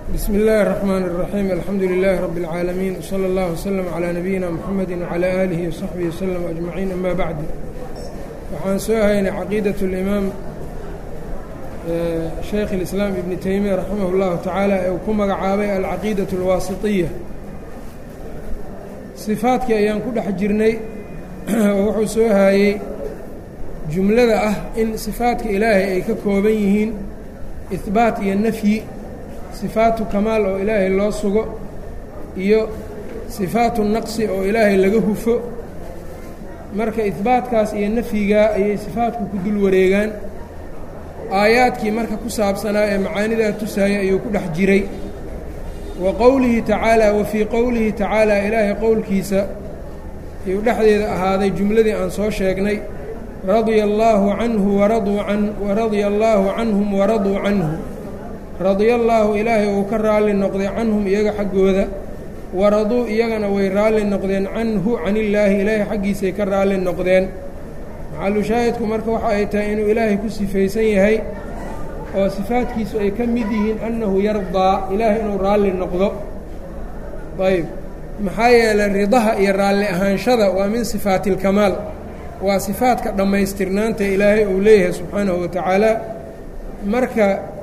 bsm اllahi الرحmn الرaxيim alxamdu لilaahi rab اlcaalamiin wslى اllah wslm عlىa nabiyina mxamedi wعlى aalihi وصaxbihi wslm aجmaciin ama bacd waxaan soo haynay caqiidaة اlimaam shaykh اlislaam ibni teymiya raximah اllahu tacaala ee uu ku magacaabay alcaqiidaة اlwaasiطiya sifaadkii ayaan ku dhex jirnay oo wuxuu soo haayey jumlada ah in sifaadka ilaahay ay ka kooban yihiin ihbaat iyo nafyi sifaatu kamaal oo ilaahay loo sugo iyo sifaatu naqsi oo ilaahay laga hufo marka ihbaatkaas iyo nafyigaa ayay sifaatku ku dul wareegaan aayaadkii marka ku saabsanaa ee macaanidaa tusaaya ayuu ku dhex jiray wa qowlihi tacaalaa wa fii qowlihi tacaalaa ilaahay qowlkiisa ayuu dhexdeeda ahaaday jumladii aan soo sheegnay radia allaahu canhu waraduu can waradia allaahu canhum waraduu canhu radia allaahu ilaahay uu ka raalli noqday canhum iyaga xaggooda waraduu iyagana way raalli noqdeen canhu canillaahi ilaahay xaggiisay ka raalli noqdeen maxalu shaahidku marka waxa ay tahay inuu ilaahay ku sifaysan yahay oo sifaadkiisu ay ka mid yihiin annahu yardaa ilaahay inuu raalli noqdo ayb maxaa yeelay ridaha iyo raalli ahaanshada waa min sifaati اlkamaal waa sifaadka dhammaystirnaanta ilaahay uu leeyahay subxaanahu wa tacaala marka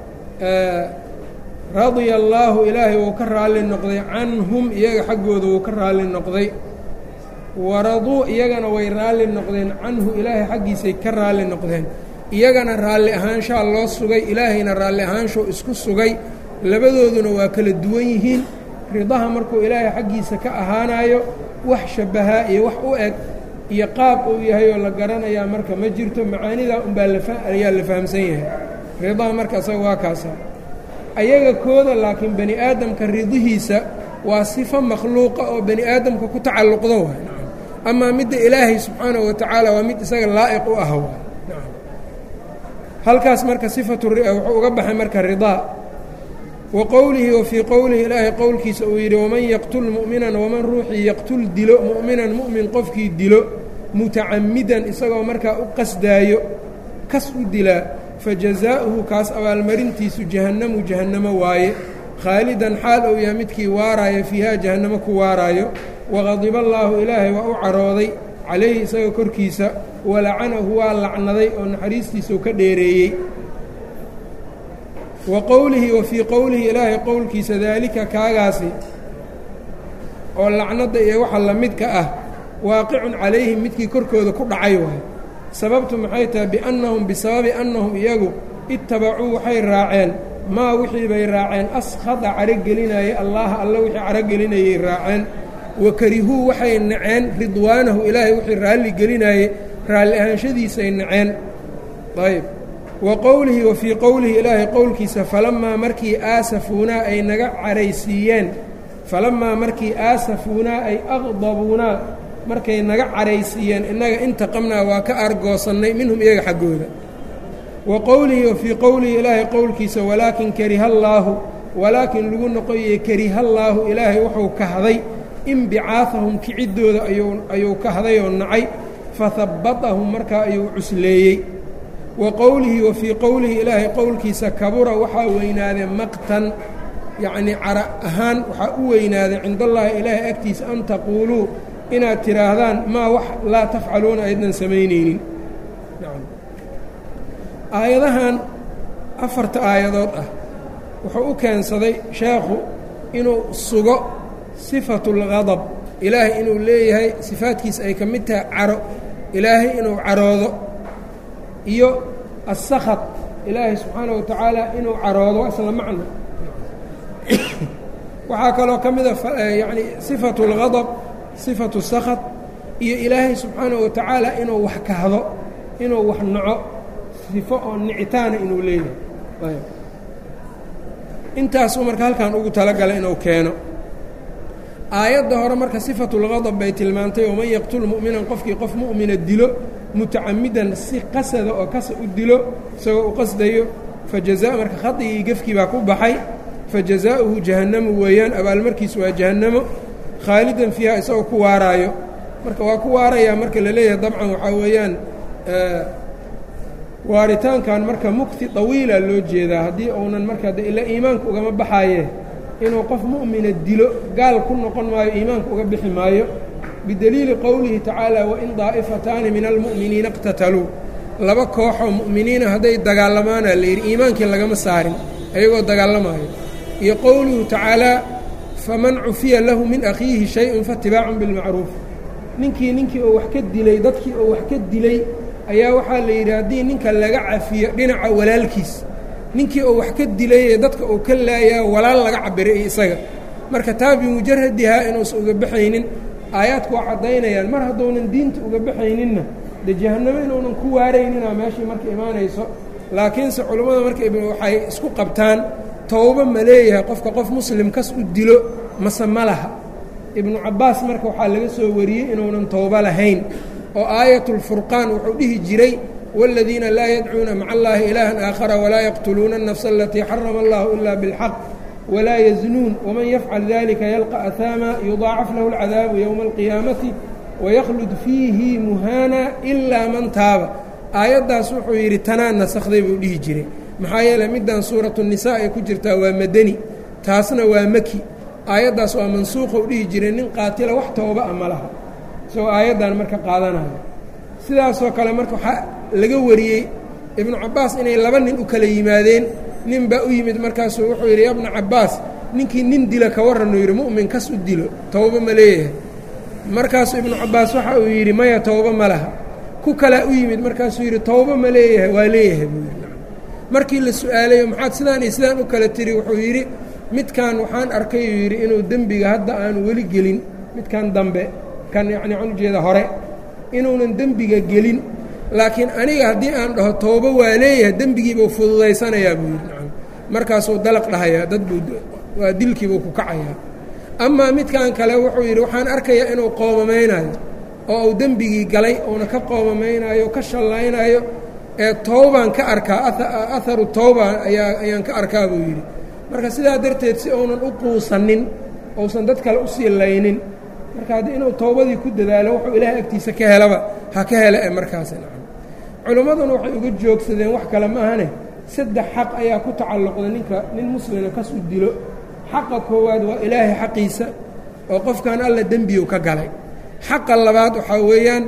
radia allaahu ilaahay wuu ka raalli noqday canhum iyaga xaggooda wuu ka raalli noqday waraduu iyagana way raalli noqdeen canhu ilaahay xaggiisay ka raalli noqdeen iyagana raalli ahaanshaa loo sugay ilaahayna raalli ahaanshuu isku sugay labadooduna waa kala duwan yihiin ridaha markuu ilaahay xaggiisa ka ahaanayo wax shabbahaa iyo wax u eg iyo qaab uu yahay oo la garanayaa marka ma jirto macaanidaa unbaa ayaa la fahamsan yahay ridaha marka isaga waa kaasa ayaga kooda laakiin bani aadamka ridihiisa waa sifo makhluuqa oo bani aadamka ku tacalluqdo waay amaa midda ilaahay subxaanahu wa tacaala waa mid isaga laa'iq u ah waay halkaas marka sifatu wuxuu uga baxay marka ridaa wa qowlihi wa fii qowlihi ilaahay qowlkiisa uu yidhi waman yaqtul mu'minan waman ruuxii yaqtul dilo mu'minan mu'min qofkii dilo mutacamidan isagoo markaa u qasdaayo kas u dilaa fajazaa'uhu kaas abaalmarintiisu jahannamu jahannamo waaye khaalidan xaal ou yahay midkii waaraayo fiihaa jahannamo ku waaraayo waqadiba allaahu ilaahay waa u carooday calayhi isaga korkiisa walacanahu waa lacnaday oo naxariistiisuu ka dheereeyey wa qowlihi wa fii qowlihi ilaahay qowlkiisa daalika kaagaasi oo lacnadda iyo waxa la midka ah waaqicun calayhim midkii korkooda ku dhacay waay sababtu maxay tahay biannahum bisababi annahum iyagu ittabacuu waxay raaceen maa wixii bay raaceen askhada carogelinayay allaaha alla wixii carogelinayay raaceen wa karihuu waxay naceen ridwaanahu ilaahay wixii raalli gelinayey raalli ahaanshadiisay naceen ayb wa qowlihi wa fii qowlihi ilaahay qowlkiisa falammaa markii aasafuunaa ay naga caraysiiyeen falammaa markii aasafuunaa ay aqdabuunaa markay naga caraysiiyeen innaga intaqamnaa waa ka argoosannay minhum iyaga xaggooda wa qowlihi wa fii qowlihi ilaahay qowlkiisa walaakin karihallaahu walaakin lagu noqoyey karihallaahu ilaahay wuxuu kahday inbicaahahum kiciddooda ayuu kahday oo nacay fahabbatahum markaa ayuu cusleeyey wa qowlihi wa fii qowlihi ilaahay qowlkiisa kabura waxaa weynaaday maqtan yacnii cara ahaan waxaa u weynaaday cindallaahi ilaahay agtiisa an taquuluu inaad tidhaahdaan maa wax laa tafcaluuna aydnan samaynaynin aayadahan afarta aayadood ah wuxuu u keensaday sheekhu inuu sugo sifatulgadab ilaahay inuu leeyahay sifaadkiisa ay ka mid tahay caro ilaahay inuu caroodo iyo asakad ilaahay subxaanahu wa tacaala inuu caroodo waa isla macno waxaa kaloo ka mida yacni sifatu اlgadab sifatu sakad iyo ilaahay subxaanahu wa tacaala inuu wax kahdo inuu wax naco sifo oo nicitaana inuu leeyahay intaasuu marka halkan ugu talagalay inuu keeno aayadda hore marka sifatulgadab bay tilmaantay waman yaqtul mu'minan qofkii qof mu'mina dilo mutacamidan si qasada oo kasa u dilo isagoo u qasdayo fajaza marka khadigii gefkii baa ku baxay fajazaa'uhu jahannamu weeyaan abaalmarkiisu waa jahannamo khaalidan fiiha isagoo ku waaraayo marka waa ku waarayaa marka la leeyahay dabcan waxaa weeyaan waaritaankan marka mukti طawiila loo jeedaa haddii uunan marka de ila iimaanka ugama baxaaye inuu qof mu'mina dilo gaal ku noqon maayo iimaanka uga bixi maayo bidaliili qowlihi tacaala wain daa'ifataani min almu'miniina iqtataluu laba kooxoo mu'miniina hadday dagaalamaana la yidhi iimaankii lagama saarin ayagoo dagaalamaayo iyo qowluhu tacaalaa faman cufiya lahu min akhiihi shay-un faatibaacun bilmacruuf ninkii ninkii oo wax ka dilay dadkii oo wax ka dilay ayaa waxaa la yidhi haddii ninka laga cafiyo dhinaca walaalkiis ninkii oo wax ka dilay ee dadka uu ka laayaa walaal laga cabiray iyo isaga marka taa bimujaradihaa inuusan uga baxaynin aayaadku waa caddaynayaan mar hadduunan diinta uga baxayninna dee jahannamo inuunan ku waarayninaa meeshii marka imaanayso laakiinse culummada marka waxay isku qabtaan towbo ma leeyahay qofka qof muslim kas u dilo mase ma laha ibnu cabbaas marka waxaa laga soo wariyey inuunan towbo lahayn oo aayatulfurqaan wuxuu dhihi jiray wاladiina laa yadcuuna maca allahi ilaahan aakhara walaa yaqtuluuna الnafsa alatii xarama allahu ila biاlxaq walaa yaznuun waman yafcal dalika yalqa ahaama yudaacaf lahu اlcadaabu yowma alqiyaamati waykhlud fiihi muhaana ilaa man taaba aayaddaas wuxuu yidhi tanaa nasakday buu dhihi jiray maxaa yeeley middan suuratu nisaa ay ku jirtaa waa madani taasna waa maki aayaddaas waa mansuuqou dhihi jiray nin qaatila wax tooba a ma laha isagoo aayaddan marka qaadanayo sidaasoo kale marka waxaa laga wariyey ibnu cabbaas inay laba nin u kala yimaadeen nin baa u yimid markaasuu wuxuu yidhi yabna cabbaas ninkii nin dila ka warranuu yidhi mu'min kas u dilo towbo ma leeyahay markaasuu ibnu cabbaas waxa uu yidhi maya towbo ma laha ku kalaa u yimid markaasuu yidhi towbo ma leeyahay waa leeyahay buu yidhi markii la su-aalayo maxaad sidaan iyo sidaan u kala tiri wuxuu yidhi midkan waxaan arkay uu yidhi inuu dembiga hadda aanu weli gelin midkan dambe kan yacni waxaan ujeeda hore inuunan dembiga gelin laakiin aniga haddii aan dhaho toobo waa leeyahay dembigiibuu fududaysanayaa buu yidhi nacam markaasuu dalaq dhahayaa dad buu waa dilkiibuu ku kacayaa amaa midkan kale wuxuu yidhi waxaan arkayaa inuu qoomamaynaayo oo uu dembigii galay uuna ka qoomamaynaayo ka shallaynaayo ee toobaan ka arkaa aharu towba ayaa ayaan ka arkaa buu yidhi marka sidaa darteed si uunan u quusanin uusan dad kale usii laynin marka haddii inuu towbadii ku dadaalo wuxuu ilaahay agtiisa ka helaba ha ka hela ee markaasi nacam culimmaduna waxay uga joogsadeen wax kale ma ahane saddex xaq ayaa ku tacalluqda ninka nin muslima kas u dilo xaqa koowaad waa ilaahay xaqiisa oo qofkan alla dembiyu ka galay xaqa labaad waxaa weeyaan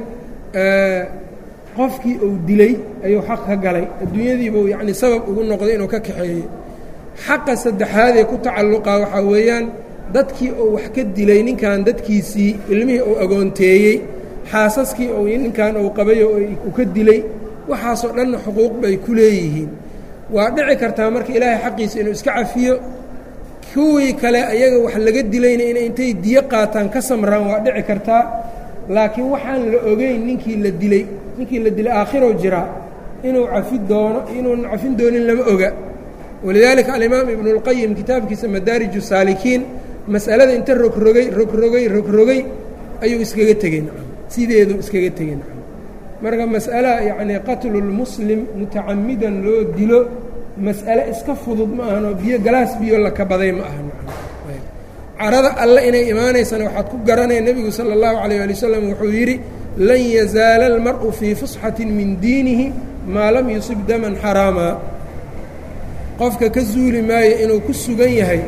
qofkii uu dilay ayuu xaq ka galay adduunyadiibuu yacni sabab ugu noqday inuu ka kaxeeyey xaqa saddexaadee ku tacalluqa waxaa weeyaan dadkii uu wax ka dilay ninkan dadkiisii ilmihii uu agoonteeyey xaasaskii uu ninkan uu qabay oo uu ka dilay waxaasoo dhanna xuquuq bay ku leeyihiin waa dhici kartaa marka ilaahay xaqiisa inuu iska cafiyo kuwii kale ayaga wax laga dilayna inay intay diyo qaataan ka samraan waa dhici kartaa laakiin waxaan la ogeyn ninkii la dilay ninkii la dilay aakhirou jiraa inuu cafi doono inuunan cafin doonin lama oga walidaalika alimaam ibnu اlqayim kitaabkiisa madaariju saalikiin mas'alada inta rogrogay rogrogay rogrogay ayuu iskaga tegey nacam sideedu iskaga tegey nacam marka mas'ala yacnii qatlulmuslim mutacamidan loo dilo mas'ale iska fudud ma ahanoo biyo galaas biyo la kabaday ma aha nacam carada alle inay imaanaysana waxaad ku garanaya nebigu sala اllahu alayh ali wasalam wuxuu yidhi lan yazaala almar'u fii fusxatin min diinihi maa lam yusib daman xaraamaa qofka ka zuuli maayo inuu ku sugan yahay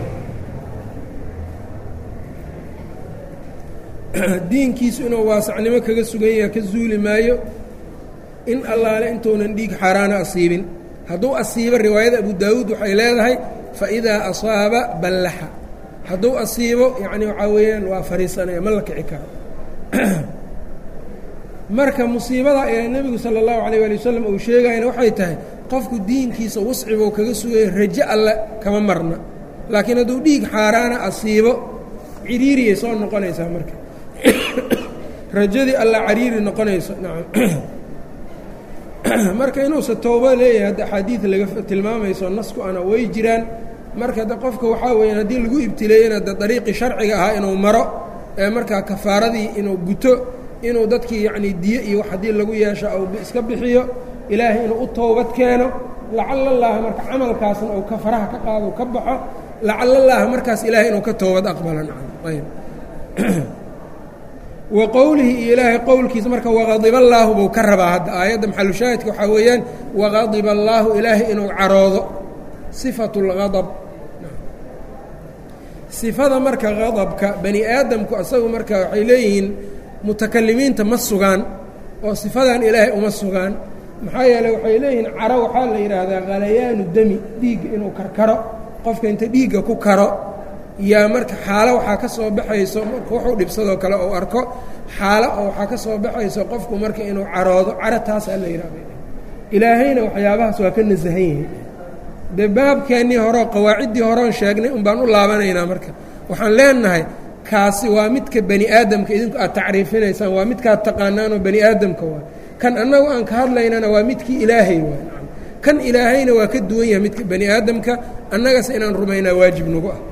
diinkiisu inuu waasacnimo kaga sugan yahay ka zuuli maayo in allaale intuunan dhiig xaaraana asiibin hadduu asiibo riwaayada abu daawuud waxay leedahay faidaa asaaba ballaxa hadduu asiibo yacni waxaa weeyaan waa fariisanaya ma la kici karo marka musiibada ee nebigu sala allahu alayh ali wasalam uu sheegayana waxay tahay qofku diinkiisa wascibou kaga sugaya rajo alle kama marna laakiin hadduu dhiig xaaraana asiibo ciriiriyay soo noqonaysaa marka rajadii alla cariiri noqonayso nacam marka inuusa towbo leeyahay hadda axaadiid laga tilmaamayso nasku ana way jiraan marka de qofka waxaa weeyaan haddii lagu ibtileeyena de dariiqii sharciga ahaa inuu maro ee markaa kafaaradii inuu guto inuu dadkii yacnii diyo iyo wax haddii lagu yeesho ou iska bixiyo ilaahay inuu u toobad keeno lacala llaaha marka camalkaasna uu ka faraha ka qaado ka baxo lacala llaaha markaas ilaahay inuu ka toobad aqbalo nacam ayb wa qowlihi iyo ilaahay qowlkiisa marka waqadiba allaahu buu ka rabaa hadda aayadda maxalushaahidka waxaa weeyaan waqadiba allaahu ilaahay inuu caroodo sifatu اlgadab sifada marka qadabka bani aadamku asagu marka waxay leeyihiin mutakalimiinta ma sugaan oo sifadan ilaahay uma sugaan maxaa yeeley waxay leeyihiin caro waxaa la yidhaahdaa khalayaanu demi dhiigga inuu karkaro qofka inta dhiigga ku karo yaa marka xaalo waxaa ka soo baxayso marka wuxuu dhibsadoo kale ou arko xaalo oo waxaa ka soo baxayso qofku marka inuu caroodo caro taasaa la yidhahda ilaahayna waxyaabahaas waa ka nasahan yihiin dee baabkeennii horeo qawaaciddii horeon sheegnay un baan u laabanaynaa marka waxaan leenahay kaasi waa midka bani aadamka idinku aad tacriifinaysaan waa midkaad taqaanaanoo bani aadamka waa kan annagu aan ka hadlaynana waa midkii ilaahay waa kan ilaahayna waa ka duwan yahay midka bani aadamka annagase inaan rumaynaa waajib nagu ah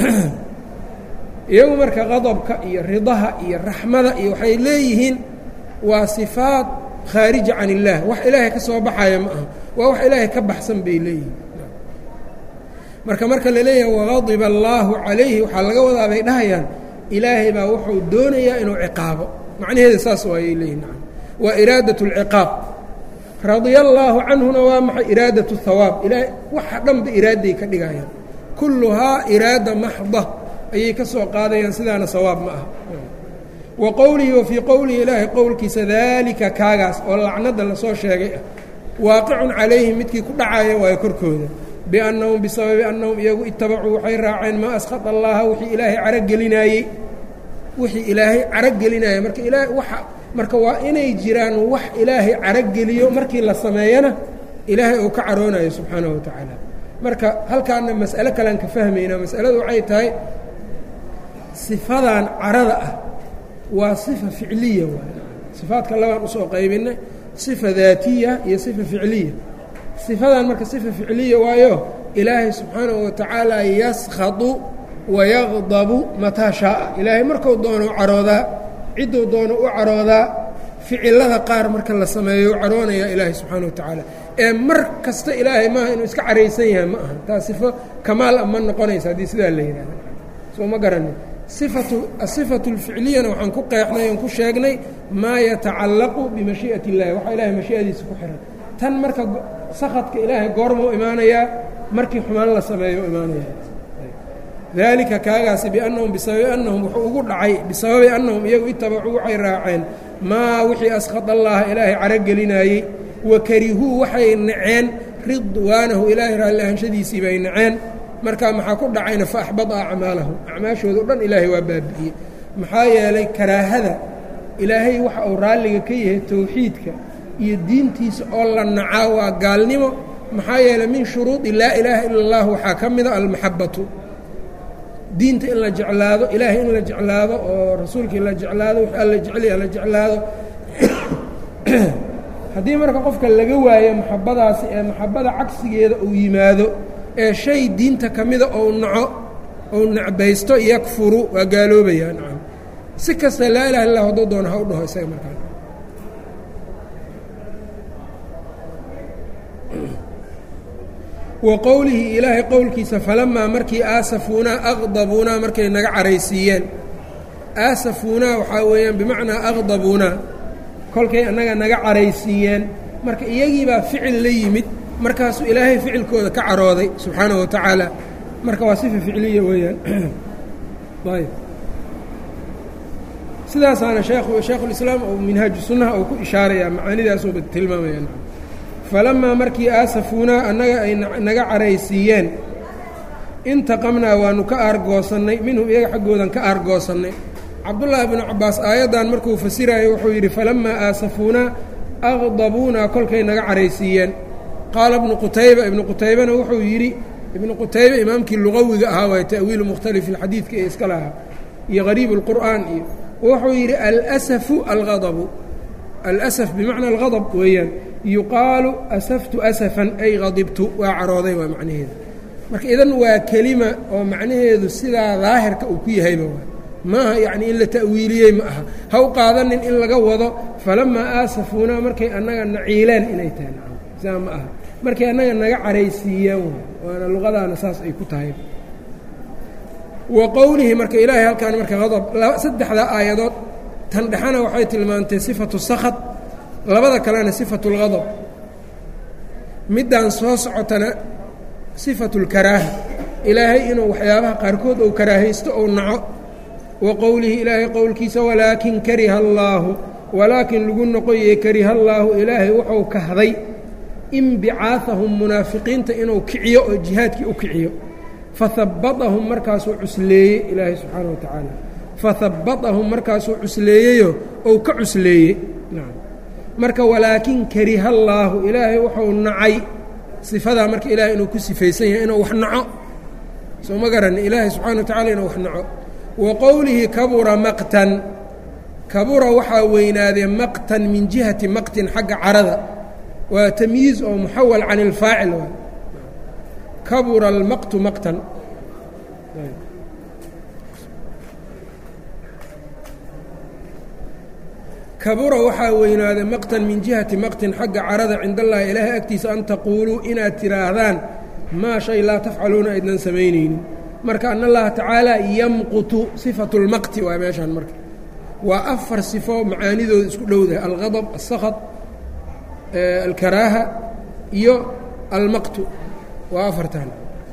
iyagu marka qadabka iyo ridaha iyo raxmada iyo waxay leeyihiin waa sifaat khaarija can illaah wax ilaahay ka soo baxaya ma aha waa wax ilaahay ka baxsan bay leeyihiin marka marka la leeyahay waqadiba allaahu calayhi waxaa laga wadaa bay dhahayaan ilaahay baa wuxuu doonayaa inuu ciqaabo macnaheeda saas waayay leeyihin waa iraadat اlciqaab radia allaahu canhuna waa maxay iraadat اhawaab ilaahay waxa dhanba iraaday ka dhigayaan kulluhaa iraada maxda ayay ka soo qaadayaan sidaana sawaab ma aha wa qowlihi wa fii qowlihi ilaahay qowlkiisa daalika kaagaas oo lacnada lasoo sheegay ah waaqicun calayhim midkii ku dhacaya waayo korkooda biannahum bisababi annahum iyagu itabacuu waxay raaceen maa askhata allaha wixii ilaahay carogelinaayey wixii ilaahay carogelinaya marka ilaahay waxa marka waa inay jiraan wax ilaahay carogeliyo markii la sameeyana ilaahay uu ka caroonayo subxaanahu wa tacaala marka halkaana mas'alo kalean ka fahmaynaa mas'aladu waxay tahay sifadan carada ah waa sifa ficliya waay sifaadka labaan usoo qaybinay sifa daatiya iyo sifa ficliya sifadan marka sifa ficliya waayo ilaahay subxaanahu wa tacaala yaskhadu wayaqdabu mataa shaaa ilaahay marku doono u caroodaa cidduu doono u caroodaa ficilada qaar marka la sameeyo u caroonaya ilaahay subxaana wa tacaala ee mar kasta ilaahay maaha inuu iska caraysan yahay ma aha taa sifo kamaal a ma noqonaysa haddii sidaa la yidhahda soo ma garanin sifatu asifatu اlficliyana waxaan ku qeexnay oon ku sheegnay maa yatacallaqu bimashii'ati اllahi waxa ilahay mashii'adiisa ku xihan tan marka sakadka ilaahay goormuu imaanayaa markii xumaan la sameeyo imaanaya dalika kaagaasi biannahum bisababi annahum wuxuu ugu dhacay bisababi annahum iyagu itabacuu waxay raaceen maa wixii askhad allaha ilaahay carogelinaayey wa karihuu waxay naceen ridwaanahu ilaahay raalli ahanshadiisii bay naceen markaa maxaa ku dhacayna fa axbada acmaalahum acmaashooda o dhan ilaahay waa baabi'iyey maxaa yeelay karaahada ilaahay waxa uu raalliga ka yahay towxiidka iyo diintiisa oo la nacaa waa gaalnimo maxaa yeelay min shuruudi laa ilaaha ila اllah waxaa ka mida almaxabatu diinta in la jeclaado ilaahay in la jeclaado oo rasuulkii la jeclaado wix alla jeclaya la jeclaado haddii marka qofka laga waayo maxabadaasi ee maxabada cagsigeeda uu yimaado ee shay diinta ka mida ou naco ou necbaysto yakfuru waa gaaloobayaa nacam si kasta laa ilaha illah hadduu doono ha u dhaho isaga markaa wa qowlihi ilaahay qowlkiisa falamaa markii aasafuunaa aqdabuunaa markay naga caraysiiyeen aasafuunaa waxaa weeyaan bimacnaa aqdabuunaa kolkay annaga naga caraysiiyeen marka iyagiibaa ficil la yimid markaasuu ilaahay ficilkooda ka carooday subxaanahu wa tacaala marka waa sifa ficliya weeyaan ayb sidaasaana sheekhu shaekhulislaam ou minhaaju sunnaha uu ku ishaarayaa macaanidaasuuba tilmaamayaan falamaa markii aasafuunaa annaga ay naga caraysiiyeen intaqamnaa waanu ka aargoosannay minhum iyaga xaggoodan ka aargoosannay cabdullaahi binu cabbaas aayaddan markuu fasiraayo wuxuu yidhi falamaa aasafuunaa aqdabuunaa kolkay naga caraysiiyeen qaala ibnu qutayba ibnu qutaybana wuxuu yidhi ibnu qutayba imaamkii luqawiga ahaa waay ta'wiilu mukhtalifi alxadiidka ee iska lahaa iyo qariib اlqur'aan iyo wuxuu yidhi alsafu aladabu alasaf bimacna algadab weeyaan yuqaalu asaftu asafan ay qadibtu waa carooday waa macnaheedu marka idan waa kelima oo macnaheedu sidaa daahirka uu ku yahayba waa maaha yacni in la ta'wiiliyey ma aha ha u qaadanin in laga wado falamaa aasafuunaa markay annaga naciileen inay tahay nacam sidaa ma aha markay annaga naga caraysiiyeen waana luqadaana saas ay ku tahay wa qowlihi marka ilaahay halkaan marka adab saddexda aayadood tan dhexana waxay tilmaantay sifatu sakad labada kalena sifatu اlgadab middan soo socotana sifatu اlkaraaha ilaahay inuu waxyaabaha qaarkood ou karaahaysto ou naco wa qowlihi ilaahay qowlkiisa walaakin kariha allaahu walaakin lagu noqoyey kariha allaahu ilaahay wuxuu kahday inbicaahahum munaafiqiinta inuu kiciyo oo jihaadkii u kiciyo fahabbatahum markaasuu cusleeyey ilaahay subxaana wa tacaala fahabbatahum markaasuu cusleeyeyo ou ka cusleeyey marka walaakin kariha allaahu ilaahay wuxuu nacay sifadaa marka ilaahay inuu ku sifaysan yahay inuu wax naco soo ma garan ilaahay subxana wa tacala inuu wax naco wa qowlihi kabura maqtan kabura waxaa weynaadee maqtan min jihati maqtin xagga carada waa tamyiiz oo muxawal can ilfaacil waay kabura almaqtu maqtan kabura waxaa weynaaday maqtan min jihati maqtin xagga carada cind allahi ilaahay agtiisa an taquuluu inaad tidhaahdaan maa shay laa tafcaluuna aydnan samaynaynin marka an allaha tacaala yamqutu sifatu lmaqti waa meeshaan marka waa afar sifo macaanidooda isku dhowdahay algadab alsakad alkaraaha iyo almaqtu waa afartan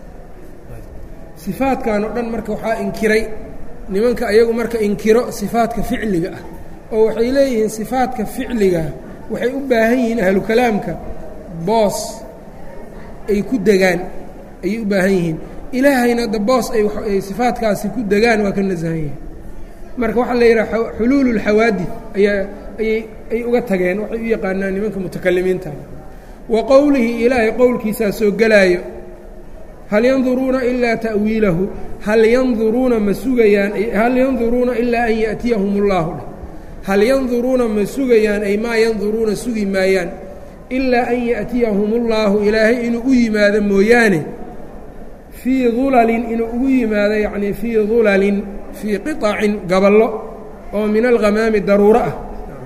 sifaadkan oo dhan marka waxaa inkiray nimanka ayagu marka inkiro sifaadka ficliga ah oo waxay leeyihiin sifaadka ficliga waxay u baahan yihiin ahlu kalaamka boos ay ku degaan ayay u baahan yihiin ilaahayna da boos ay sifaadkaasi ku degaan waa ka nasahan yihin marka waxaa la yidhaha xuluulu اlxawaadid ayaa ayay ay uga tageen waxay u yaqaanaan nimanka mutakalimiinta wa qowlihi ilaahay qowlkiisaa soo gelaayo hal yanduruuna ilaa ta'wiilahu hal yanduruuna ma sugayaan hal yanduruuna ilaa an ya'tiyahum اllahu hal yanduruuna ma sugayaan ay maa yanduruuna sugi maayaan ilaa an ya'tiyahum اllaahu ilaahay inuu u yimaado mooyaane fii dulalin inuu ugu yimaado yacnii fii dulalin fii qiطacin gaballo oo min alghamaami daruuro ah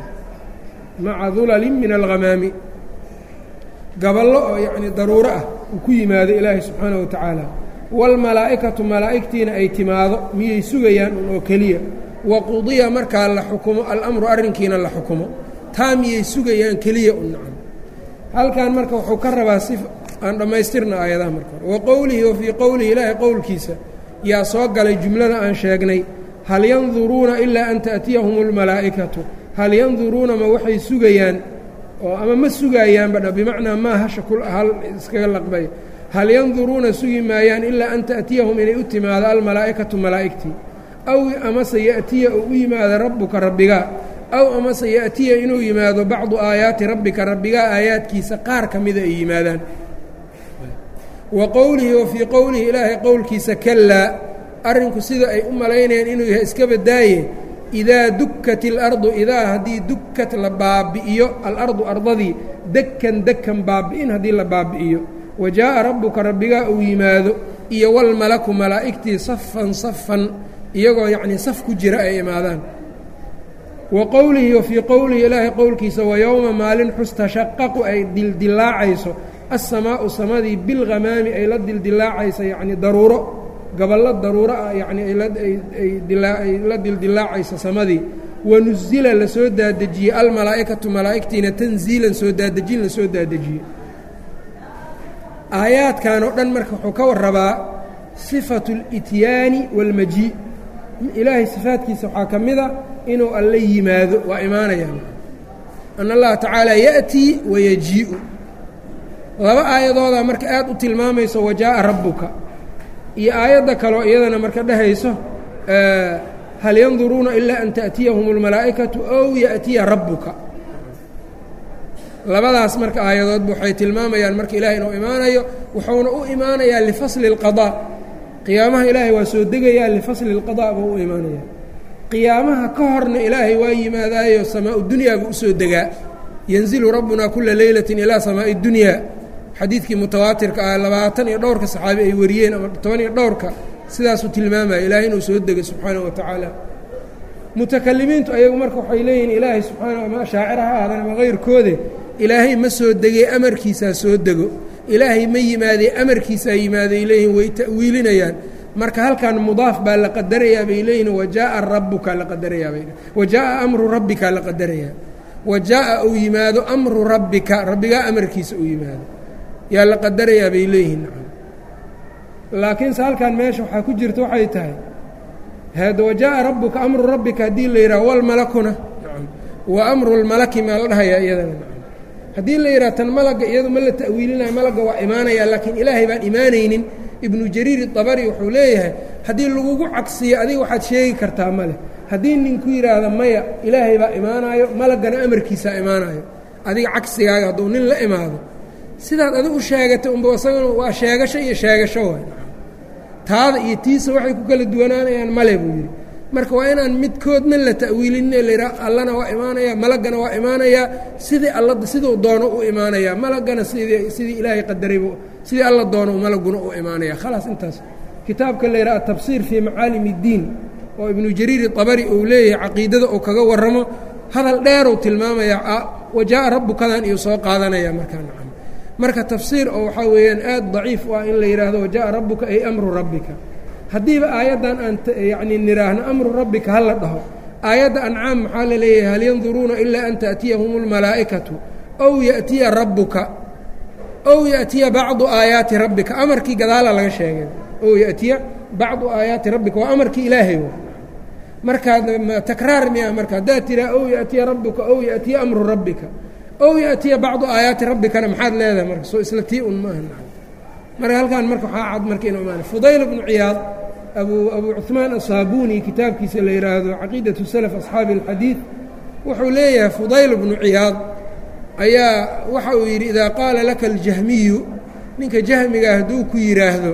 maca dulalin min alghamaami gaballo oo yacnii daruuro ah uu ku yimaado ilaahay subxaanaه wa tacaala wاlmalaa'ikatu malaa'igtiina ay timaado miyay sugayaan un oo keliya waqudiya markaa la xukumo alamru arrinkiina la xukumo taa miyay sugayaan keliya u nacan halkan marka wuxuu ka rabaa si aan dhammaystirna aayadaha marka hore wa qowlihi wa fii qowlihi ilaahay qowlkiisa yaa soo galay jumlada aan sheegnay hal yanduruuna ilaa an ta'tiyahum اlmalaa'ikatu hal yanduruuna ma waxay sugayaan oo ama ma sugayaanba dha bimacnaa maa hasha kul hal iskaga laqbay hal yanduruuna sugi maayaan ilaa an ta'tiyahum inay u timaado almalaa'ikatu malaa'igtii aw amase ya'tiya uu u yimaado rabbuka rabbigaa aw amase ya'tiya inuu yimaado bacdu aayaati rabbika rabbigaa aayaadkiisa qaar ka mida ay yimaadaan wa qowlihi wa fii qowlihi ilaahay qowlkiisa kalaa arrinku sida ay u malaynayaan inuu yahay iska badaaye idaa dukkat ilardu idaa haddii dukkat la baabi'iyo alardu ardadii dekan dekan baabi'in haddii la baabi'iyo wa jaa'a rabbuka rabbigaa uu yimaado iyo walmalaku malaa'igtii safan safan iyagoo yacnii saf ku jira ay imaadaan wa qowlihi wa fii qowlihi ilaahay qowlkiisa wa yowma maalin xus tashaqaqu ay dildilaacayso assamaa'u samadii bilghamaami ay la dildilaacayso yacnii daruuro gaballo daruuro ah yacnii ay la dildilaacayso samadii wanusila la soo daadejiyey almalaa'ikatu malaa'igtiina tanziilan soo daadejin la soo daadejiyey aayaadkan oo dhan marka wuxuu ka warrabaa sifatu اlityaani wاlmajii ilaahay sifaadkiisa waxaa ka mida inuu alla yimaado waa imaanayaan an allaha tacaala ya'tii wayajii'u laba aayadoodaa marka aad u tilmaamayso wajaa'a rabbuka iyo aayadda kaleo iyadana marka dhehayso hal yanduruuna ilaa an ta'tiyahum اlmalaa'ikatu ow ya'tiya rabbuka labadaas marka aayadoodba waxay tilmaamayaan marka ilahay inuu imaanayo wuxuuna u imaanayaa lifasli اlqaضاء qiyaamaha ilaahay waa soo degayaa lifasli اlqaضاء buu u imaanaya qiyaamaha ka horna ilaahay waa yimaadaayo samaa dunyaa buu usoo degaa yanzilu rabbuna kula leylati ilaa samaaءi اdunya xadiidkii mutawaatirka ah labaatan iyo dhowrka saxaabi ay wariyeen ama toban iyo dhowrka sidaasuu tilmaamaya ilaahay inuu soo dego subxaanaه wa tacaala mutakalimiintu ayagu marka waxay leeyihiin ilaahay subxaana ama shaacir ha aadan ama kayrkoode ilaahay ma soo degee amarkiisaa soo dego ilaahay ma yimaadee amarkiisaa yimaaday leeyihin way ta'wiilinayaan marka halkan mudaaf baa la qadarayaa bay leeyihin wajaaءa rabuka la qadarayaa bay wajaaءa amru rabbika la qadarayaa wajaaءa uu yimaado amru rabbika rabbigaa amarkiisa uu yimaado yaa la qadarayaa bay leeyihiin laakiinse halkan meesha waxaa ku jirta waxay tahay hada wajaءa rabuka amru rabbika haddii la yidhaha walmalakuna wa amru lmalaki maa la dhahayaa iyadana haddii la yidhaha tan malaga iyadu ma la ta'wiilinayo malagga waa imaanaya laakiin ilaahay baan imaanaynin ibnu jariir iطabari wuxuu leeyahay haddii lagugu cagsiyo adiga waxaad sheegi kartaa ma leh haddii ninku yidhaahda maya ilaahay baa imaanaayo malaggana amarkiisaa imaanayo adiga cagsigaaga hadduu nin la imaado sidaad adig u sheegatay unba isaguna waa sheegasho iyo sheegasho waay taada iyo tiisa waxay ku kala duwanaanayaan male buu yidhi marka waa inaan midkoodna la ta'wiilinine layidhaha allana waa imaanaya malaggana waa imaanayaa sidii alla siduu doono u imaanayaa malaggana sidii sidii ilaahay qadaraybu sidii alla doono malaguna u imaanaya khalaas intaas kitaabka la yidhaha atabsiir fii macaalim اddiin oo ibnu jariir iطabari uu leeyahay caqiidada uu kaga warramo hadal dheeruu tilmaamayaa wajaءa rabukadan iyo soo qaadanaya markaa nacam marka tafsiir oo waxaa weeyaan aad daciif u ah in la yidhaahdo wajaءa rabuka ay amru rabbika haddiiba aayaddan aan yacni nidhaahno amru rabbika hala dhaho aayadda ancaam maxaa la leeyahay hal yanduruuna ilaa an ta'tiyahum اlmalaa'ikatu ow ya'tiya rabbuka ow ya'tiya bacdu aayaati rabbika amarkii gadaala laga sheegay ow ya'tiya bacdu aayaati rabbika waa amarkii ilaahay markaad takraar miya marka haddaad tiraa ow ya'tiya rabbuka ow ya'tiya amru rabbika ow ya'tiya bacdu aayaati rabbikana maxaad leedahay marka soo isla tii un maaha marka halkaan marka waxaa cad marka inu imaana fudayl bnu ciyaad abu abu cuثmaan asaabuni kitaabkiisa la yidhaahdo caqiidaة salaf asxaabi اlxadiid wuxuu leeyahay fudayl bnu ciyaad ayaa waxa uu yidhi idaa qaala laka اljahmiyu ninka jahmiga hadduu ku yidhaahdo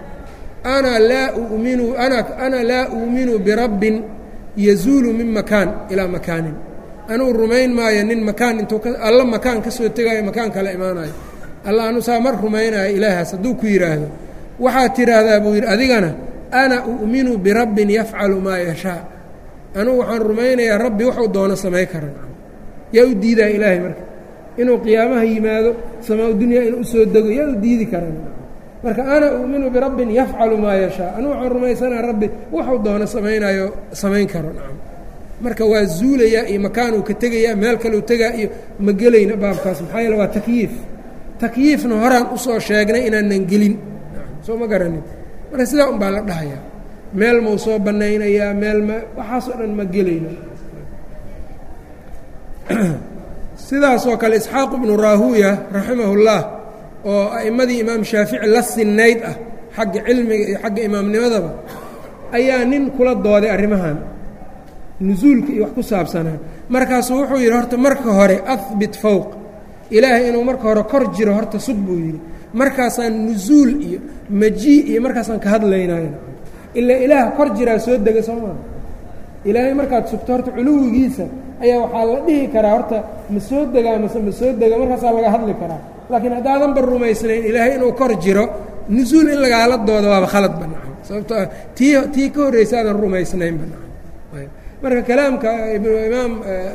ana laa uminu ana ana laa uuminu birabbin yazuulu min makaan ilaa makaanin anuu rumayn maayo nin makaan intuu alla makaan ka soo tegaayo makaan kala imaanayo alla anu saa mar rumaynayo ilaahaas hadduu ku yidhaahdo waxaad tidhaahdaa buu yidhi adigana ana u'minu birabbin yafcalu maa yashaa anugu waxaan rumaynayaa rabbi waxuu doono samay kara yaa u diidaa ilaahay marka inuu qiyaamaha yimaado samaa dunyaa inuu usoo dego yaa u diidi kara marka ana u'minu birabbin yafcalu maa yashaa anugu waxaan rumaysanaa rabbi waxuu doono samaynayo samayn karo nacam marka waa zuulayaa iyo makaanuu ka tegayaa meel kaleu tegaa iyo ma gelayna baabkaas maxaa yeele waa takyiif takyiifna horaan usoo sheegnay inaanan gelin soo ma garanin marka sidaa un baa la dhahayaa meel mau soo bannaynayaa meel ma waxaasoo dhan ma gelayno sidaasoo kale isxaaq ibnu raahuuya raximahullah oo a'immadii imaam shaafici la sinnayd ah xagga cilmiga iyo xagga imaamnimadaba ayaa nin kula dooday arrimahan nusuulka iyo wax ku saabsanaa markaasuu wuxuu yidhi horta marka hore ahbit fowq ilaahay inuu marka hore kor jiro horta sug buu yidhi markaasaan nusuul iyo majii iyo markaasaan ka hadlaynayo ilaa ilaah kor jiraa soo dega soo maa ilaahay markaad sugto horta culuwigiisa ayaa waxaa la dhihi karaa horta ma soo degaa mase ma soo dega markaasaa laga hadli karaa laakiin haddaadanba rumaysnayn ilaahay inuu kor jiro nusuul in lagaala doodo waaba khalad banacam sababtoo ah tii tii ka horraysa aadan rumaysnayn banacam marka kalaamka imaam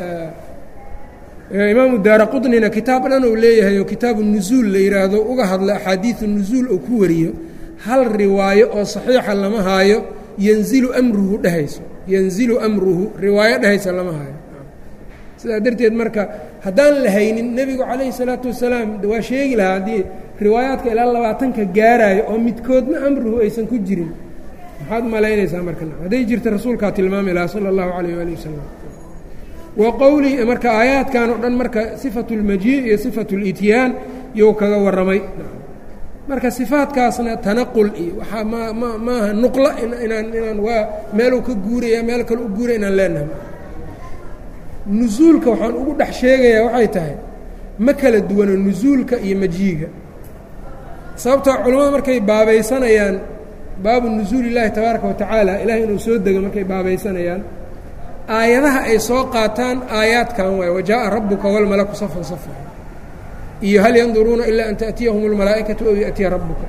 imaamu daara qudnina kitaab dhan uu leeyahay oo kitaabu nusuul la yidhaahdo uga hadla axaadiidu nusuul uu ku wariyo hal riwaayo oo saxiixa lama haayo yanzilu amruhu dhehayso yanzilu amruhu riwaayo dhehaysa lama haayo sidaa darteed marka haddaan la haynin nebigu calayhi salaatu wasalaam waa sheegi lahaa haddii riwaayaadka ilaa labaatanka gaaraayo oo midkoodna amruhu aysan ku jirin maxaad malaynaysaa marka hadday jirta rasuulkaa tilmaami lahaa sala allahu calayh waali wasalam wa qowlihi marka aayaadkan oo dhan marka sifatu اlmajii iyo sifatu اlityaan you kaga warramay marka sifaadkaasna tanaqul iyo waxaa ma ma maaha nuqla inaan inaan waa meeluu ka guuraya meel kale u guuraya inaan leenahay nusuulka waxaan ugu dhex sheegayaa waxay tahay ma kala duwano nusuulka iyo majiiga sababtoo culimmadu markay baabaysanayaan baabu nusuuli illaahi tabaaraka wa tacaala ilahay inuu soo dego markay baabaysanayaan aayadaha ay soo qaataan aayaadkan waay wajaءa rabuka wاlmalaku safan safa iyo hal yanduruuna ilaa an taأtiyahum اlmalaa'ikaةu ow yaأtiya rabuka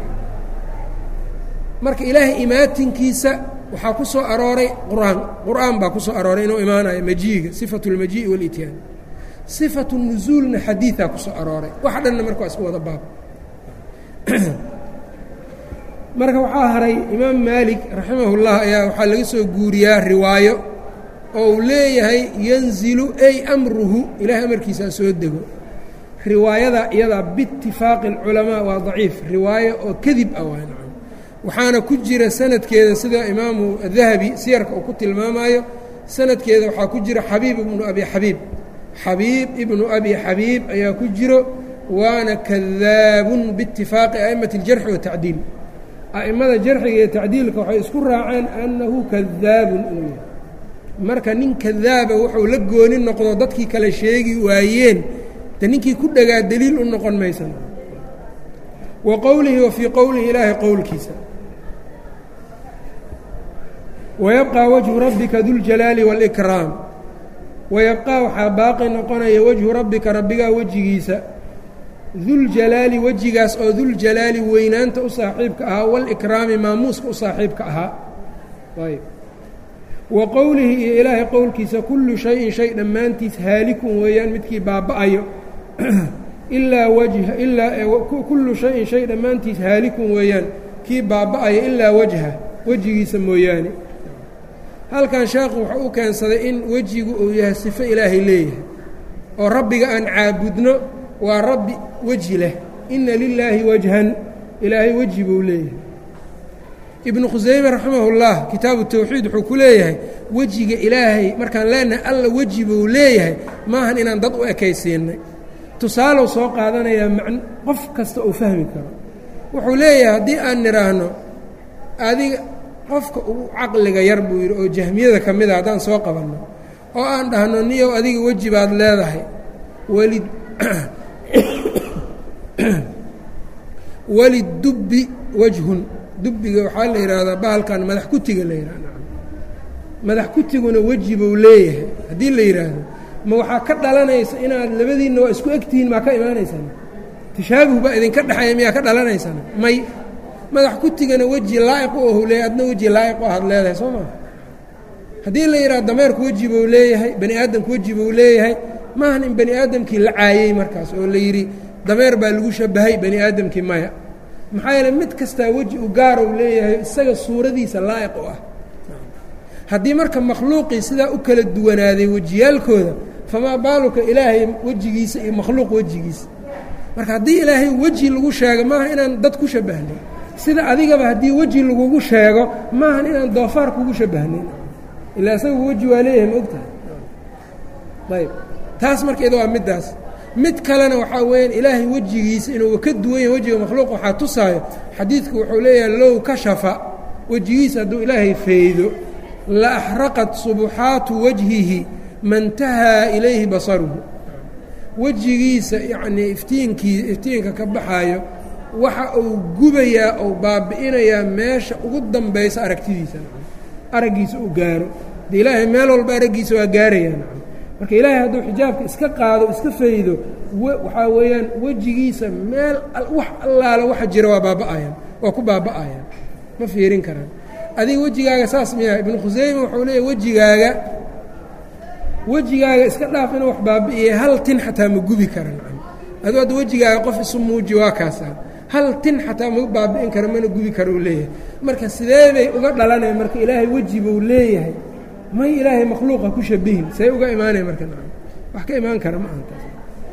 marka ilaahay imaatinkiisa waxaa ku soo arooray qur'aan qur'aan baa ku soo arooray inuu imaanayo majiiga sifaة اlmajiiءi wاlityaan sifaة الnusuulna xadiiثaa ku soo arooray waxa dhanna marka waa isku wada baab marka waxaa haray imaam maalik raximah اllah ayaa waxaa laga soo guuriyaa riwaayo oo uu leeyahay yanzilu ay amruhu ilaahay amarkiisaa soo dego riwaayada iyadaa biitifaaqi اlculamaa waa daciif riwaayo oo kadib ah waa nacam waxaana ku jira sanadkeeda sida imaamu dahabi siyarka uu ku tilmaamayo sanadkeeda waxaa ku jira xabiib ibnu abi xabiib xabiib ibnu abi xabiib ayaa ku jiro waana kadaabun biitifaaqi a'immati اljarxi watacdiil a'immada jarxiga iyo tacdiilka waxay isku raaceen annahu kadaabun inuu yahay marka nin kadaaba wuxuu la gooni noqdo dadkii kale sheegi waayeen de ninkii ku dhagaa deliil u noqon maysan wa qowlihi wa fii qowlihi ilaahay qowlkiisa wayabqى wajhu rabbika duljalaali wاlkraam wayabqaa waxaa baaqi noqonaya wajhu rabbika rabbigaa wejigiisa duljalaali wejigaas oo duljalaali weynaanta u saaxiibka ahaa wاlkraami maamuuska u saaxiibka ahaa ayb wa qowlihi iyo ilaahay qowlkiisa kullu shayin shay dhammaantiis haalikun weeyaan midkii baaba'ayo ilaa wajha ilaa kullu shayin shay dhammaantiis haalikun weeyaan kii baaba'ayo ilaa wajha wejigiisa mooyaane halkan sheekhu wuxuu u keensaday in wejigu uu yahay sifo ilaahay leeyahay oo rabbiga aan caabudno waa rabbi weji leh inna lilaahi wajhan ilaahay weji buu leeyahay ibnu khusayme raximahullah kitaabu tawxiid wuxuu ku leeyahay wejiga ilaahay markaan leenahay alla weji buu leeyahay maahan inaan dad u ekaysiinay tusaalow soo qaadanayaa man qof kasta uu fahmi karo wuxuu leeyahay haddii aan nidhaahno adiga qofka ugu caqliga yar buu yidhi oo jahmiyada ka mid a haddaan soo qabanno oo aan dhahno niyow adiga weji baad leedahay welid welidubbi wejhun dubbiga waxaa la yidhaahdaa bahalkan madax kutiga la yidhahda madax kutiguna weji buu leeyahay haddii la yidhaahdo ma waxaa ka dhalanaysa inaad labadiinna waa isku egtihiin maa ka imaanaysaan tashaabuh baa idinka dhexeeya miyaa ka dhalanaysaan may madax kutigana weji laa'iq u ahu leeyahy adna weji laa'iq u ahaad leedahay soo maa haddii la yidhahdo dameerku weji buu leeyahay bani aadamku weji buu leeyahay maahan in bani aadamkii la caayey markaas oo la yidhi dameer baa lagu shabahay bani aadamkii maya maxaa yeele mid kastaa weji u gaara u leeyahay isaga suuradiisa laa'iq u ah haddii marka makhluuqii sidaa u kala duwanaaday wejiyaalkooda famaa baaluka ilaahay wejigiisa iyo makhluuq wejigiisa marka haddii ilaahay weji lagu sheego maaha inaan dad ku shabahnay sida adigaba haddii weji lagugu sheego maahan inaan doofaar kugu shabahnayn ilaa isagu weji waa leeyahay ma ogtahay ayb taas marka iyada waa middaas mid kalena waxaa weeyaan ilaahay wejigiisa inuu ka duwan yahay wejiga makhluuq waxaa tusaayo xadiidku wuxuu leeyahay low kashafa wejigiisa hadduu ilaahay faydo la axraqat subuxaatu wajhihi mantahaa ilayhi basaruhu wejigiisa yacnii iftiinkii iftiinka ka baxaayo waxa uu gubayaa ou baabi'inayaa meesha ugu dambaysa aragtidiisa araggiisa uu gaaro de ilaahay meel walba araggiisa waa gaarayaa marka ilaahay hadduu xijaabka iska qaado iska faydo waxaa weeyaan wejigiisa meel wax allaala waxa jira waa baaba'ayaan waa ku baaba'ayaan ma fiirin karaan adiga wejigaaga saas miyaa ibnu khusayme wuxuu leeyahy wejigaaga wejigaaga iska dhaaf inuu wax baabi'iyay hal tin xataa ma gubi karan aduu hadda wejigaaga qof isu muuji waa kaasaa hal tin xataa ma baabi'in karo mana gubi karo uu leeyahay marka sidee bay uga dhalanaya marka ilaahay weji buu leeyahay may ilaahay makhluuqa ku shabihin say uga imaanaya marka wax ka imaan kara ma ahantaas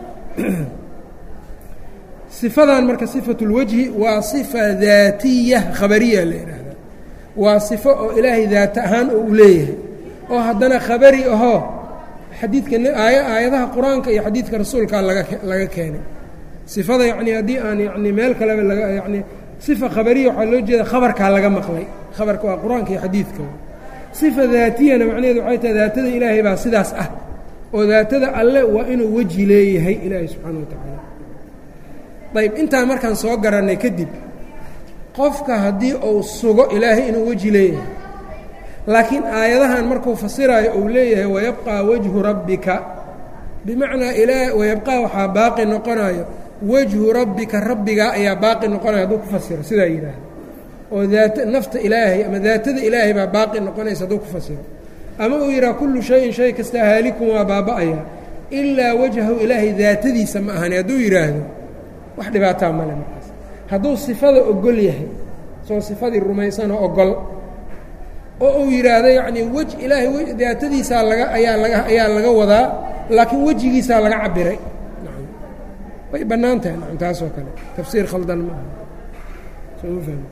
sifadan marka sifatu اlwajhi waa sifa daatiya khabariya la yidhaahda waa sifo oo ilaahay daata ahaan oo u leeyahay oo haddana khabari ahoo xadiidka aaya aayadaha qur-aanka iyo xadiidka rasuulkaa laga laga keenay sifada yacni haddii aan yani meel kaleba laga yani sifa khabariya waxaa loo jeeda khabarkaa laga maqlay khabarka waa qur-aanka iyo xadiidka sifa daatiyana macnaheedu waxay tahay daatada ilaahay baa sidaas ah oo daatada alle waa inuu weji leeyahay ilaahay subxaana wa tacaala ayb intaan markaan soo garannay kadib qofka haddii uu sugo ilaahay inuu weji leeyahay laakiin aayadahan markuu fasiraayo uu leeyahay wayabqaa wajhu rabbika bimacnaa ilaa wayabqaa waxaa baaqi noqonayo wajhu rabbika rabbigaa ayaa baaqi noqonaya hadduu ku fasiro sidaa yidhaahda oo daata nafta ilaahay ama daatada ilaahay baa baaqi noqonaysa hadduu ku fasiro ama uu yidhaha kullu shayin shay kasta haalikun waa baaba'aya ilaa wajhahu ilaahay daatadiisa ma ahani hadduu yidhaahdo wax dhibaataa male markaas hadduu sifada ogol yahay soo sifadii rumaysanoo ogol oo uu yidhaahdo yacnii wej ilaahay daatadiisaa laga ayaa laga ayaa laga wadaa laakiin wejigiisaa laga cabiray nacam way bannaan tahay nacam taasoo kale tafsiir khaldan ma aha soo ma fahmi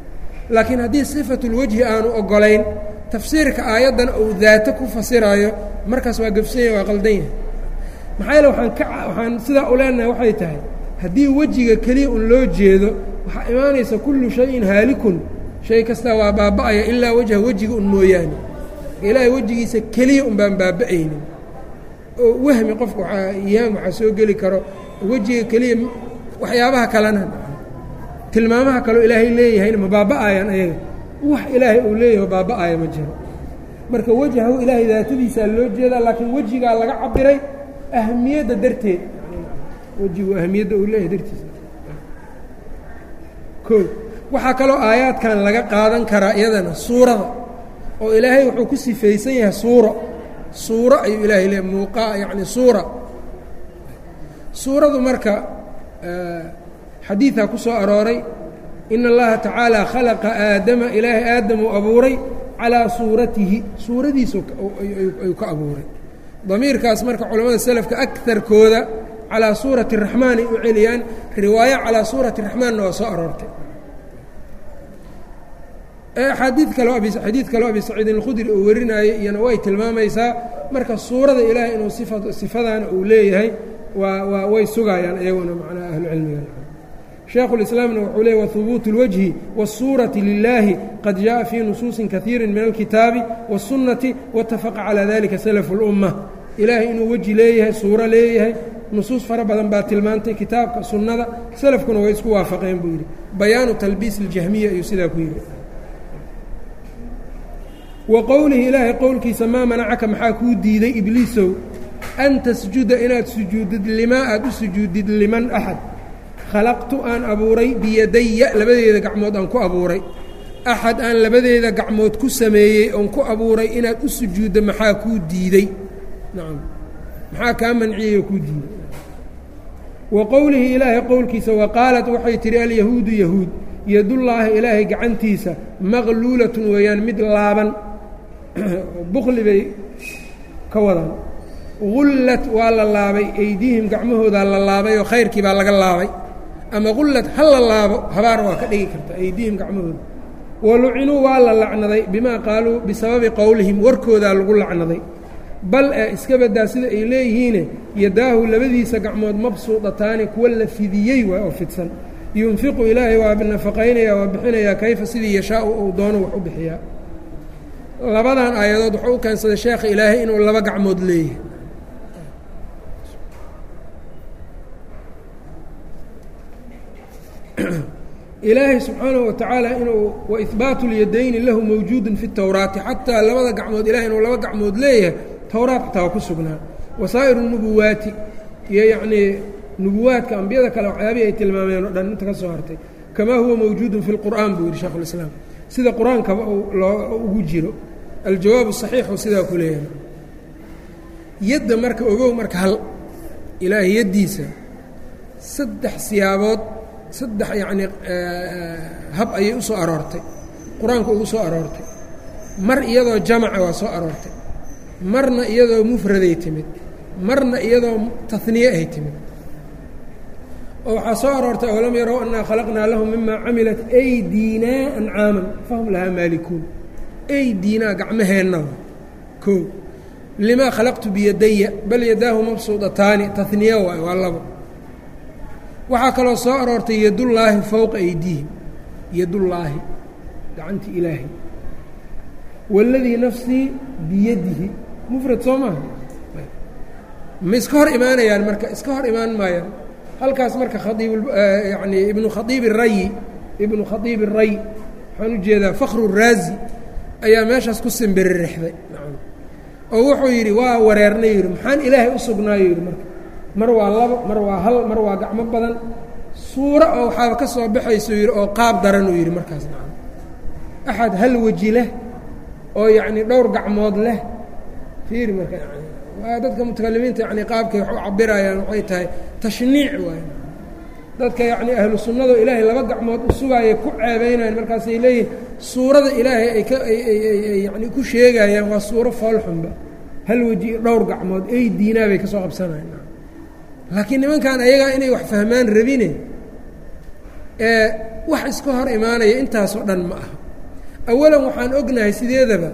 laakiin haddii sifatulwejhi aanu oggolayn tafsiirka aayaddan uu daato ku fasiraayo markaas waa gafsanya waa qaldan yahay maxaa yeele waxaan ka waxaan sidaa u leenahay waxay tahay haddii wejiga keliya un loo jeedo waxaa imaanaysa kullu shayin haalikun shay kastaa waa baaba'aya ilaa wejha wejiga un mooyaane ilaahay wejigiisa keliya un baan baaba'aynin oo wahmi qofka waaa iyaam waxaa soo geli karo wejiga keliya waxyaabaha kalena tilmaamaha kaleo ilaahay leeyahayna ma baaba'ayaan ayaga wax ilaahay uu leeyahay baaba'aya ma jiro marka wejhahu ilaahay daatadiisaa loo jeedaa laakiin wejigaa laga cabiray ahmiyadda darteed wejigu ahmiyadda uu leeyahay dartiisa o waxaa kaloo aayaadkan laga qaadan karaa iyadana suurada oo ilaahay wuxuu ku sifaysan yahay suuro suuro ayuu ilaahay leeyahy muuqaa yacni suura suuradu marka xadiidaa ku soo arooray in اllaha tacaala khalaqa aadama ilaahay aadamuu abuuray calaa suuratihi suuradiisu ayuu ka abuuray damiirkaas marka culamada selafka akarkooda calaa suurati الraxmaan ay u celiyaan riwaayo calaa suurati الraxmaanna waa soo aroortay xadiid kaleo xadiid kaleo abi saciidin اlkhudri uu warinaayo iyana way tilmaamaysaa marka suurada ilaahay inuu sifadaana uu leeyahay waa waa way sugayaan iyaguna macnaa ahlucilmiga shaekhulislaamna wuxuu leey wahubuut اlwajhi wالsuurati lilaahi qad jaءa fii nusuusi kaiiri min alkitaabi wالsunnati waاtafaqa calaa dalika salafu اlumma ilaahay inuu weji leeyahay suuro leeyahay nusuus fara badan baa tilmaantay kitaabka sunnada salafkuna way isku waafaqeen buu yidhi bayaanu talbiis اljahmiya ayuu sidaa ku yidhi wa qowlihi ilaahay qowlkiisa maa manacaka maxaa kuu diiday ibliisow an tasjuda inaad sujuudid limaa aad u sujuudid liman axad khalaqtu aan abuuray biyadaya labadeeda gacmood aan ku abuuray axad aan labadeeda gacmood ku sameeyey oon ku abuuray inaad u sujuuddo maxaa kuu diidey nacam maxaa kaa manciyey oo kuu diiday wa qowlihi ilaahay qowlkiisa wa qaalat waxay tidhi alyahuudu yahuud yadullaahi ilaahay gacantiisa maqluulatun weeyaan mid laaban bukli bay ka wadaan gullad waa la laabay eydiihim gacmahoodaa la laabay oo khayrkii baa laga laabay ama gullad ha la laabo habaar waa ka dhigi karta eydiihim gacmahooda walucinuu waa la lacnaday bimaa qaaluu bisababi qowlihim warkoodaa lagu lacnaday bal ee iska baddaa sida ay leeyihiine yadaahu labadiisa gacmood mabsuudataani kuwa la fidiyey waay oo fidsan yunfiqu ilaahay waa nafaqaynaya waa bixinayaa kayfa sidii yashaau uu doono wax u bixiyaa labadan aayadood wuxuu u keensaday sheekha ilaahay inuu laba gacmood leeyahay ilaahay subxaanahu watacaala inuu waihbaatu اlyadayni lahu mawjuudun fi اtowraati xataa labada gacmood ilahay inuu laba gacmood leeyahay towraat xataa waa ku sugnaa wasaa'iru nubuwaati iyo yacnii nubuwaadka ambiyada kale waxyaabihii ay tilmaameen oo dhan inta ka soo hartay kamaa huwa mawjuudun fi اlqur'an buu yidhi shekhu اlislaam sida qur-aankaba loo ugu jiro aljawaabu saxiixu sidaa ku leeyahay yadda marka ogow marka hal ilaahay yaddiisa saddex siyaabood saddex yacnii hab ayay u soo aroortay qur-aanka ugu soo aroortay mar iyadoo jamaca waa soo aroortay marna iyadoo mufraday timid marna iyadoo tahniye ay timid oo waxaa soo aroortay olam yarow annaa khalaqnaa lahum mima camilat aydiinaa ancaaman fahum lahaa maalikuun aydiinaa gacmaheenna koo limaa khalaqtu biyadaya bal yadaahu mabsuudataani tahniye waay waa labo waxaa kaloo soo aroortay yadullaahi fowqa aydiihim yadullaahi gacanti ilaahay waladii nafsii biyadihi mufrad soo maaha ma iska hor imaanayaan marka iska hor imaan maayaan halkaas marka khaiib yani ibnu khaiib rayi ibnu khaiib ray waxaan u jeedaa fakru raazi ayaa meeshaas ku simbiririxday oo wuxuu yidhi waa wareernay yidhi maxaan ilaahay u sugnaayo yidhi marka mar waa labo mar waa hal mar waa gacmo badan suuro oo waxaaba ka soo baxayso yidhi oo qaab daran uu yidhi markaas nacam axad hal weji leh oo yacnii dhowr gacmood leh fiiri marka yani waa dadka mutakalimiinta yani qaabkay wax u cabirayaan waxay tahay tashniic waay dadka yacni ahlu sunnado ilaahay laba gacmood u sugaayay ku ceebaynayan markaasay leeyihin suurada ilaahay ay ka ayay yani ku sheegayaan waa suuro foolxunba hal weji dhowr gacmood ey diinaa bay ka soo qabsanayan laakiin nimankan ayagaa inay wax fahmaan rabine ee wax iska hor imaanaya intaasoo dhan ma aha awalan waxaan ognahay sideedaba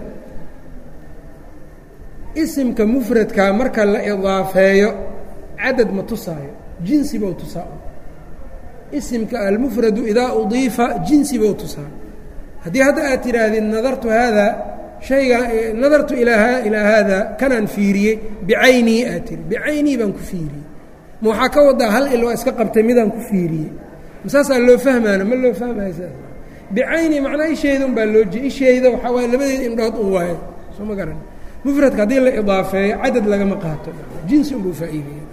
isimka mufradkaa marka la idaafeeyo cadad ma tusaayo jinsi bou tusaa isimka almufradu idaa udiifa jinsi bou tusaa haddii hadda aad tidhaahdid nadartu haadaa shayga nadartu ilaa ilaa haadaa kanaan fiiriyey bicaynii aad tiri bicaynii baan ku fiiriyey ma waxaa ka wadaa hal il waa iska qabtay midaan ku fiiriyey masaasaa loo fahmaana ma loo fahmaya saas bicayni macnaa isheyda un baa loo je isheyda waxaa waaya labadeeda indhood un waayo soo ma garan mufradka haddii la idaafeeyo cadad lagama qaato jinsi unbuu faa'iideeya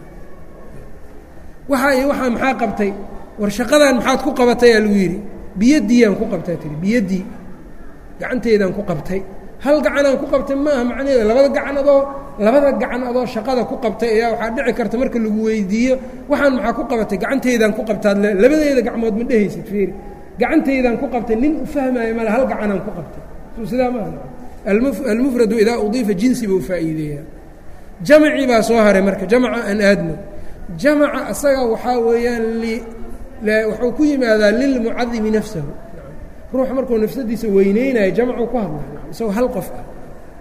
waxa iyo waxaa maxaa qabtay war shaqadan maxaad ku qabatay aa lagu yidhi biyadiiyaan ku qabtaa tiri biyaddii gacanteydaan ku qabtay hal gacanaan ku qabtay maaha macnaheeda labada gacan adoo labada gacan adoo shaqada ku qabtay ayaa waxaa dhici karta marka lagu weydiiyo waxaan maxaa ku qabatay gacanteydaan ku qabtaad le labadeeda gacmood ma dhehaysid fiiri gacanteydaan ku qabtay nin u fahmaayo male hal gacanaan ku qabtay soo sidaa maaha almufradu idaa udiifa jinsi buu faa'iideeyaa jamacii baa soo haray marka jamaca aan aadno jamaca asaga waxaa weeyaan wuxuu ku yimaadaa lilmucadimi nafsahu ruux markuu nafsadiisa weyneynayo jamcu ku hadla isagoo hal qof ah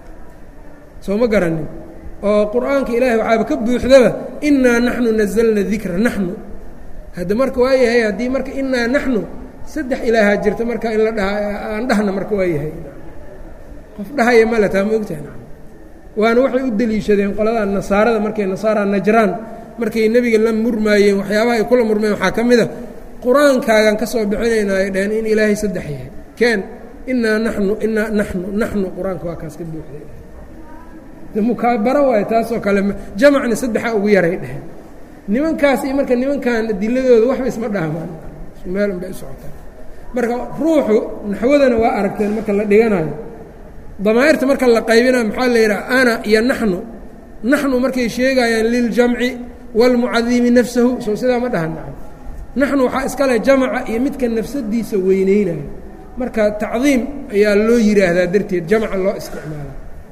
soo ma garanin oo qur'aanka ilaahay waxaaba ka buuxdaba inaa naxnu nazalna dikra naxnu hadda marka waa yahay haddii marka inaa naxnu saddex ilaahaa jirta marka in la dhaha aan dhahna marka waa yahay qof dhahaya male taa ma ogtahay waana waxay u deliishadeen qolada nasaarada markay nasaara najraan markay nebiga la murmaayeen waxyaabaha ay kula murmayeen waxaa ka mid a qur-aankaagan ka soo bixinayna ay dhaheen in ilaahay saddex yahay keen inaa naxnu inaa naxnu naxnu qur-aanka waa kaas ka buuxday mukaabaro waayo taasoo kale jamacna saddexa ugu yaray dheheen nimankaas iyo marka nimankan adiladooda waxba isma dhahmaan meel unbay u socotaan marka ruuxu naxwadana waa aragteen marka la dhiganayo damaa'irta marka la qaybinayo maxaa la yidhaha ana iyo naxnu naxnu markay sheegayaan liljamci wاlmucadimi nafsahu soo sidaa ma dhahan naxnu waxaa iska leh jamaca iyo midka nafsadiisa weyneynayo marka tacdiim ayaa loo yidhaahdaa darteed jamca loo isticmaala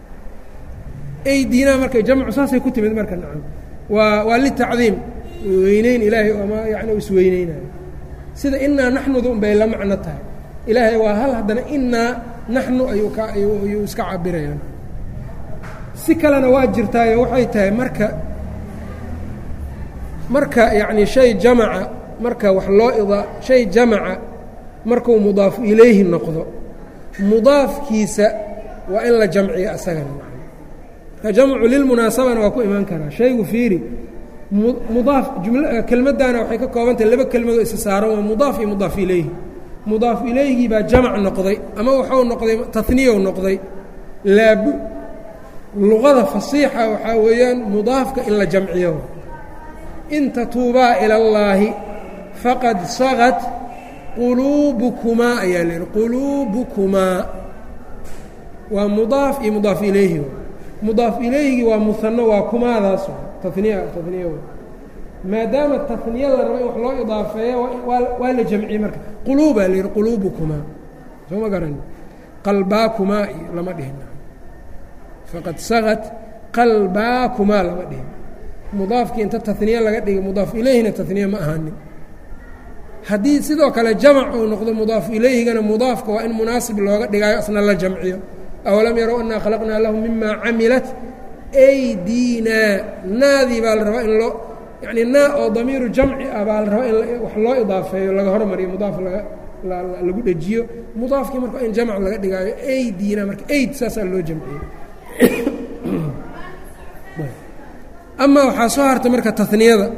aydinaa marka jamcu saasay ku timid marka nacam waa waa litacdiim weyneyn ilaahay ama yani isweyneynayo sida inaa naxnuda un bay la macno tahay ilaahay waa hal haddana inaa naxnu ayuu ka ayuu iska cabirayaan si kalena waa jirtaayo waxay tahay marka marka yacni shay jamaca marka wax loo ida shay jamaca markuu mudaafu ilayhi noqdo mudaafkiisa waa in la jamciyo asagana marka jamcu lilmunaasabana waa ku imaan karaa shaygu fiiri mudaaf juml kelmaddaana waxay ka koobantahay laba kelmadoo isa saaran waa mudaaf iyo mudaaf ilayhi mudaaf ilayhigii baa jamac noqday ama waxuu noqday taniyow noqday laabu luqada fasiixa waxaa weeyaan mudaafka in la jamciyo in tatuubaa ila اllaahi faqad sagat quluubukumaa ayaa la yihi quluubukumaa waa mudaaf iyo mudaaf ilayhi mudaaf ilayhigii waa muhano waa kumaadaas taniya taniya maadaama taniya la rabo in wax loo idaafeeyo waa la jamciyey marka quluubaa la yihi quluubukumaa soo ma garan qalbaakumaa iyo lama dhihin faqad sagat qalbaakumaa lama dhihin mudaafkii inta taniye laga dhigay mudaaf ilayhina taniye ma ahaanin haddii sidoo kale jamac uu noqdo mudaaf ilayhigana mudaafka waa in munaasib looga dhigaayo asna la jamciyo awalam yarow annaa khalaqnaa lahum mima camilat aydinaa naadii baa la rabaa in loo yacni naa oo damiiru jamci ah baa la rabaa in wax loo idaafeeyo laga hormariyo mudaaf laga lagu dhejiyo mudaafkii marka in jamc laga dhigaayo aydina marka ayd saasaa loo jamciyey amaa waxaa soo hartay marka taniyada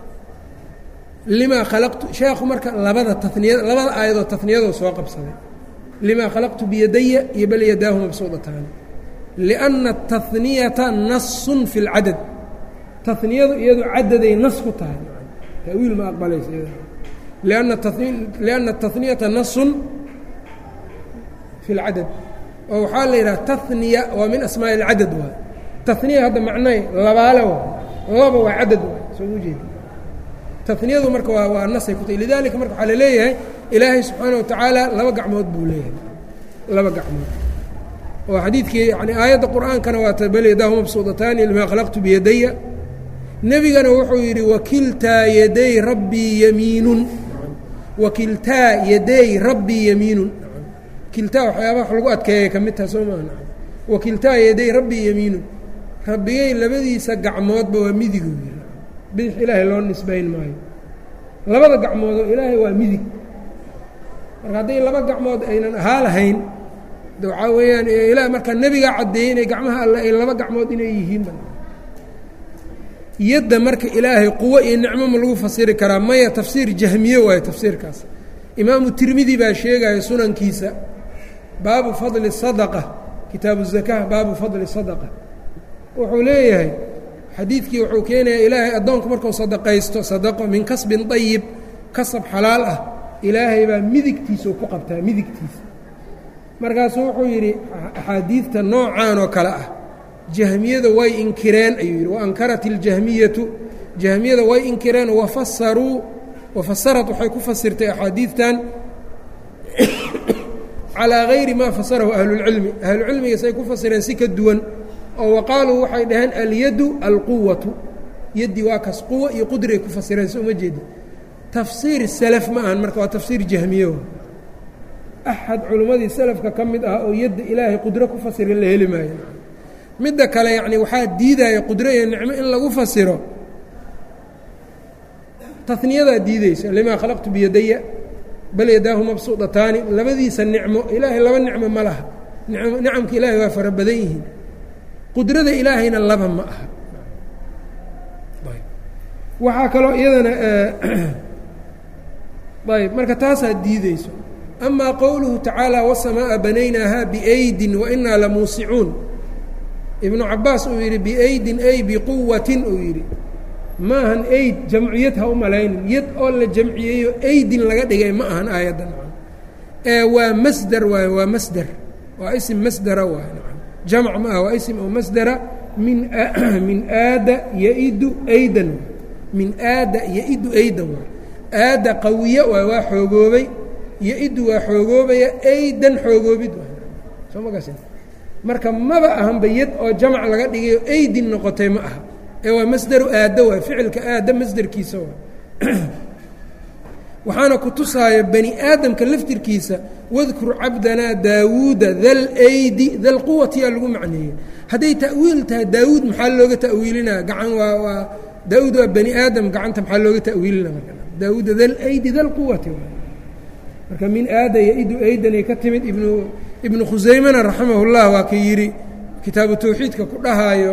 limaa khalaqtu sheekhu marka labada taniyada labada aayadoo taniyadoo soo qabsaday limaa khalaqtu biyadaya iyo bal yadaahu mabsuudataani liأnna الtahniyata nasun fi اlcadad taniyadu iyadu cadaday nas ku tahay tawiil ma aqbalaysa lianna الtahniyata nasun fi اlcadad oo waxaa la yidhaha tahniya waa min asmaaءi اlcadad waay taniya hadda macnay labaale waay laba waa cadad waay soo u jeedi taniyadu marka waa waa nasay ku tahy lidalika marka waxaa laleeyahay ilaahay subxaana watacaala laba gacmood buu leeyahay laba gacmood oo xadiidkii yani aayadda qur'aankana waa bal yadaahu mabsuudataani limaa khalaqtu biyadaya nebigana wuxuu yidhi wakiltaa yaday rabbii yamiinun wakiltaa yaday rabbii yamiinun kiltaa waxyaabaha wax lagu adkeeyay ka mid taha soo maa wakiltaa yaday rabbii yamiinun rabbigay labadiisa gacmoodba waa midigu yiri bidix ilaahay loo nisbayn maayo labada gacmoodoo ilaahay waa midig marka hadday laba gacmood aynan ahaa lahayn de waxaa weeyaan ila markaa nebigaa caddeeyey inay gacmaha alle ay laba gacmood inay yihiin yadda marka ilaahay quwo iyo nicmo ma lagu fasiri karaa maya tafsiir jahmiye waayo tafsiirkaas imaamu tirmidi baa sheegaya sunankiisa baabu fadli sadaqa kitaabu zakaa baabu fadli sadaqa wuxuu leeyahay xadiidkii wuxuu keenayaa ilaahay addoonku markuu sadaqaysto sadaqo min kasbin dayib kasab xalaal ah ilaahay baa midigtiisau ku qabtaa midigtiisa markaasuu wuxuu yidhi axaadiidta noocaan oo kale ah jahmiyada way inkireen ayuu yidhi waankarat iljahmiyatu jahmiyada way inkireen wafasaruu wafasarat waxay ku fasirtay axaadiidtan calaa gayri maa fasarahu ahlulcilmi ahlucilmiga say ku fasireen si ka duwan oo waqaaluu waxay dhaheen alyadu alquwatu yaddii waa kas quwa iyo qudray ku fasireen so uma jeedi tafsiir salaf ma ahan marka waa tafsiir jahmiye axad culimmadii salafka ka mid ah oo yadda ilaahay qudro ku fasira la heli maayo midda kale yacni waxaa diidaya qudro iyo nicmo in lagu fasiro taniyadaa diideysa limaa khalaqtu biyadaya bal yadaahu mabsuudataani labadiisa nicmo ilaahay laba nicmo ma laha nicamka ilaahay waa fara badan yihiin qudrada ilaahayna laba ma aha waxaa kaloo iyadana ayb marka taasaa diideyso amaa qowluhu tacaala wasamaaءa banaynaaha biaydin wainaa lamuusicuun ibnu cabaas uu yidhi biaydin ay biquwatin uu yidhi maahan ayd jamciyad ha u malaynin yad oo la jamciyeeyo aydin laga dhigay ma ahan aayaddan ee waa masder waay waa masder waa isim masdera waay jamc ma ah waa isim oo masdera min min aada yaidu aydan min aada yaidu aydan waay aada qawiye waay waa xoogoobay yo-iddu waa xoogoobaya aydan xoogoobid waay soo ma gasin marka maba ahanba yad oo jamc laga dhigayo aydin noqotay ma aha ee waa masderu aaddo waay ficilka aadda masderkiisa waay waxaana ku tusaaya bani aadamka laftirkiisa wadkur cabdanaa daawuuda dal aydi dal quwatiyaa lagu macneeyey hadday ta'wiil tahay daawuud maxaa looga ta'wiilinaa gacan waa waa daawuud waa bani aadam gacanta maxaa looga ta'wiilina marka daawuuda dal aydi dal quwati waay marka min aada yo-idu aydanay ka timid ibnu ibnu khusaymana raximah اllah waa ka yidhi kitaabu tawxiidka ku dhahaayo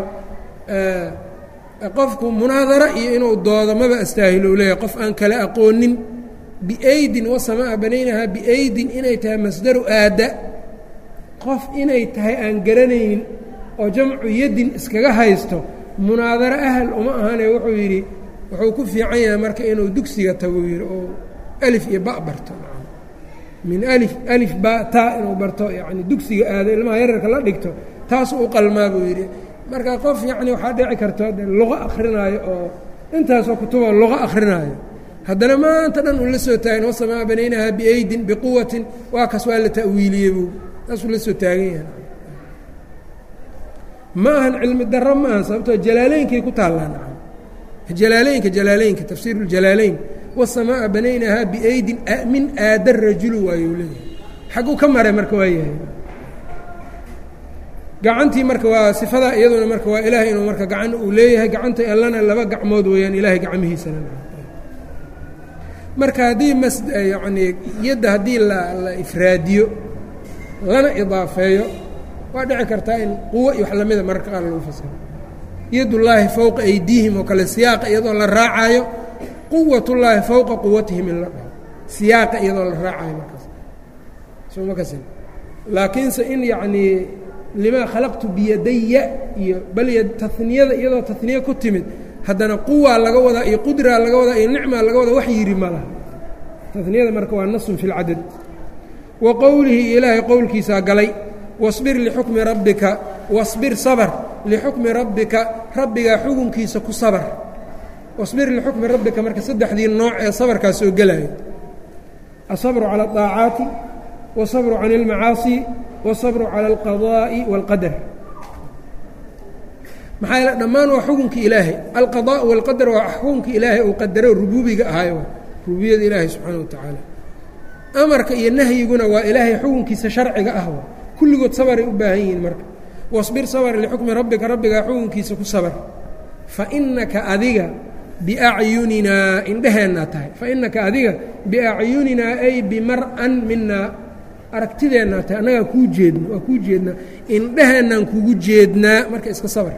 qofku munaadara iyo inuu doodo maba astaahilo u leeyahay qof aan kala aqoonin biaydin wasamaa banaynahaa biaydin inay tahay masdaru aada qof inay tahay aan garanaynin oo jamcu yaddin iskaga haysto munaadaro ahal uma ahane wuxuu yidhi wuxuu ku fiican yahay marka inuu dugsiga tago yidhi oo alif iyo ba barto min alif alif ba taa inuu barto yacni dugsiga aado ilmaha yararka la dhigto taasuu u qalmaa buu yidhi marka qof yacni waxaa dhici karto de luqo akrinaayo oo intaasoo kutuboo luqo akrinaayo haddana maanta dhan uu la soo taagan wasamaa banaynahaa biaydin biquwatin waa kaas waa la ta'wiiliyey buu taasuu la soo taagan yahay ma ahan cilmi daro ma ahan sababtoo jalaaleynkay ku taallaan jalaaleynka jalaaleynka tafsiir اljalaaleyn wasamaa banaynahaa biaydin min aada rajulu waayuu leeyahay xagguu ka maray marka waa yahay gacantii marka waa sifada iyaduna marka waa ilaahay inuu marka gacan uu leeyahay gacanta allana laba gacmood weeyaan ilaahay gacmihiisana marka haddii mas yacnii yadda haddii la la ifraadiyo lana idaafeeyo waa dhici kartaa in quwo iyo wax lamida mararka qaar lagu fasiro yadullaahi fowqa aydiihim oo kale siyaaqa iyadoo la raacaayo quwatullaahi fowqa quwatihim in la dhaho siyaaqa iyadoo la raacayo markaas soo ma kasin laakiinse in yacnii limaa khalaqtu biyadaya iyo bal taniyada iyadoo taniye ku timid haddana quwaa laga wadaa iyo qudraa laga wadaa iyo nicmaa laga wadaa wax yidhi ma laha taniyada marka waa nasun fi lcadad wa qowlihi ilaahay qowlkiisaa galay wasbir lixukmi rabbika wasbir sabr lixukmi rabbika rabbigaa xukunkiisa ku sabr wasbir lixukmi rabbika marka saddexdii nooc ee sabarkaas soo gelaya asabru cala aaacaati wasabru can اlmacaasi wasabru cala alqadaa'i wاlqadar maxaa yeele dhammaan waa xukunki ilaahay alqadaa walqadar waa xukunki ilaahay uu qadaro rubuubiga ahaay rububiyada ilaahay subxaana wa tacaala amarka iyo nahyiguna waa ilaahay xukunkiisa sharciga ah wa kulligood sabaray u baahan yihiin marka wasbir sabr lixukmi rabbika rabbigaa xukunkiisa ku sabar fa innaka adiga biacyuninaa indheheennaa tahay fa innaka adiga biacyuninaa ay bimar'an minaa aragtideennaa tahay annagaa kuu jeedno waa kuu jeednaa indheheennaan kugu jeednaa marka iska sabar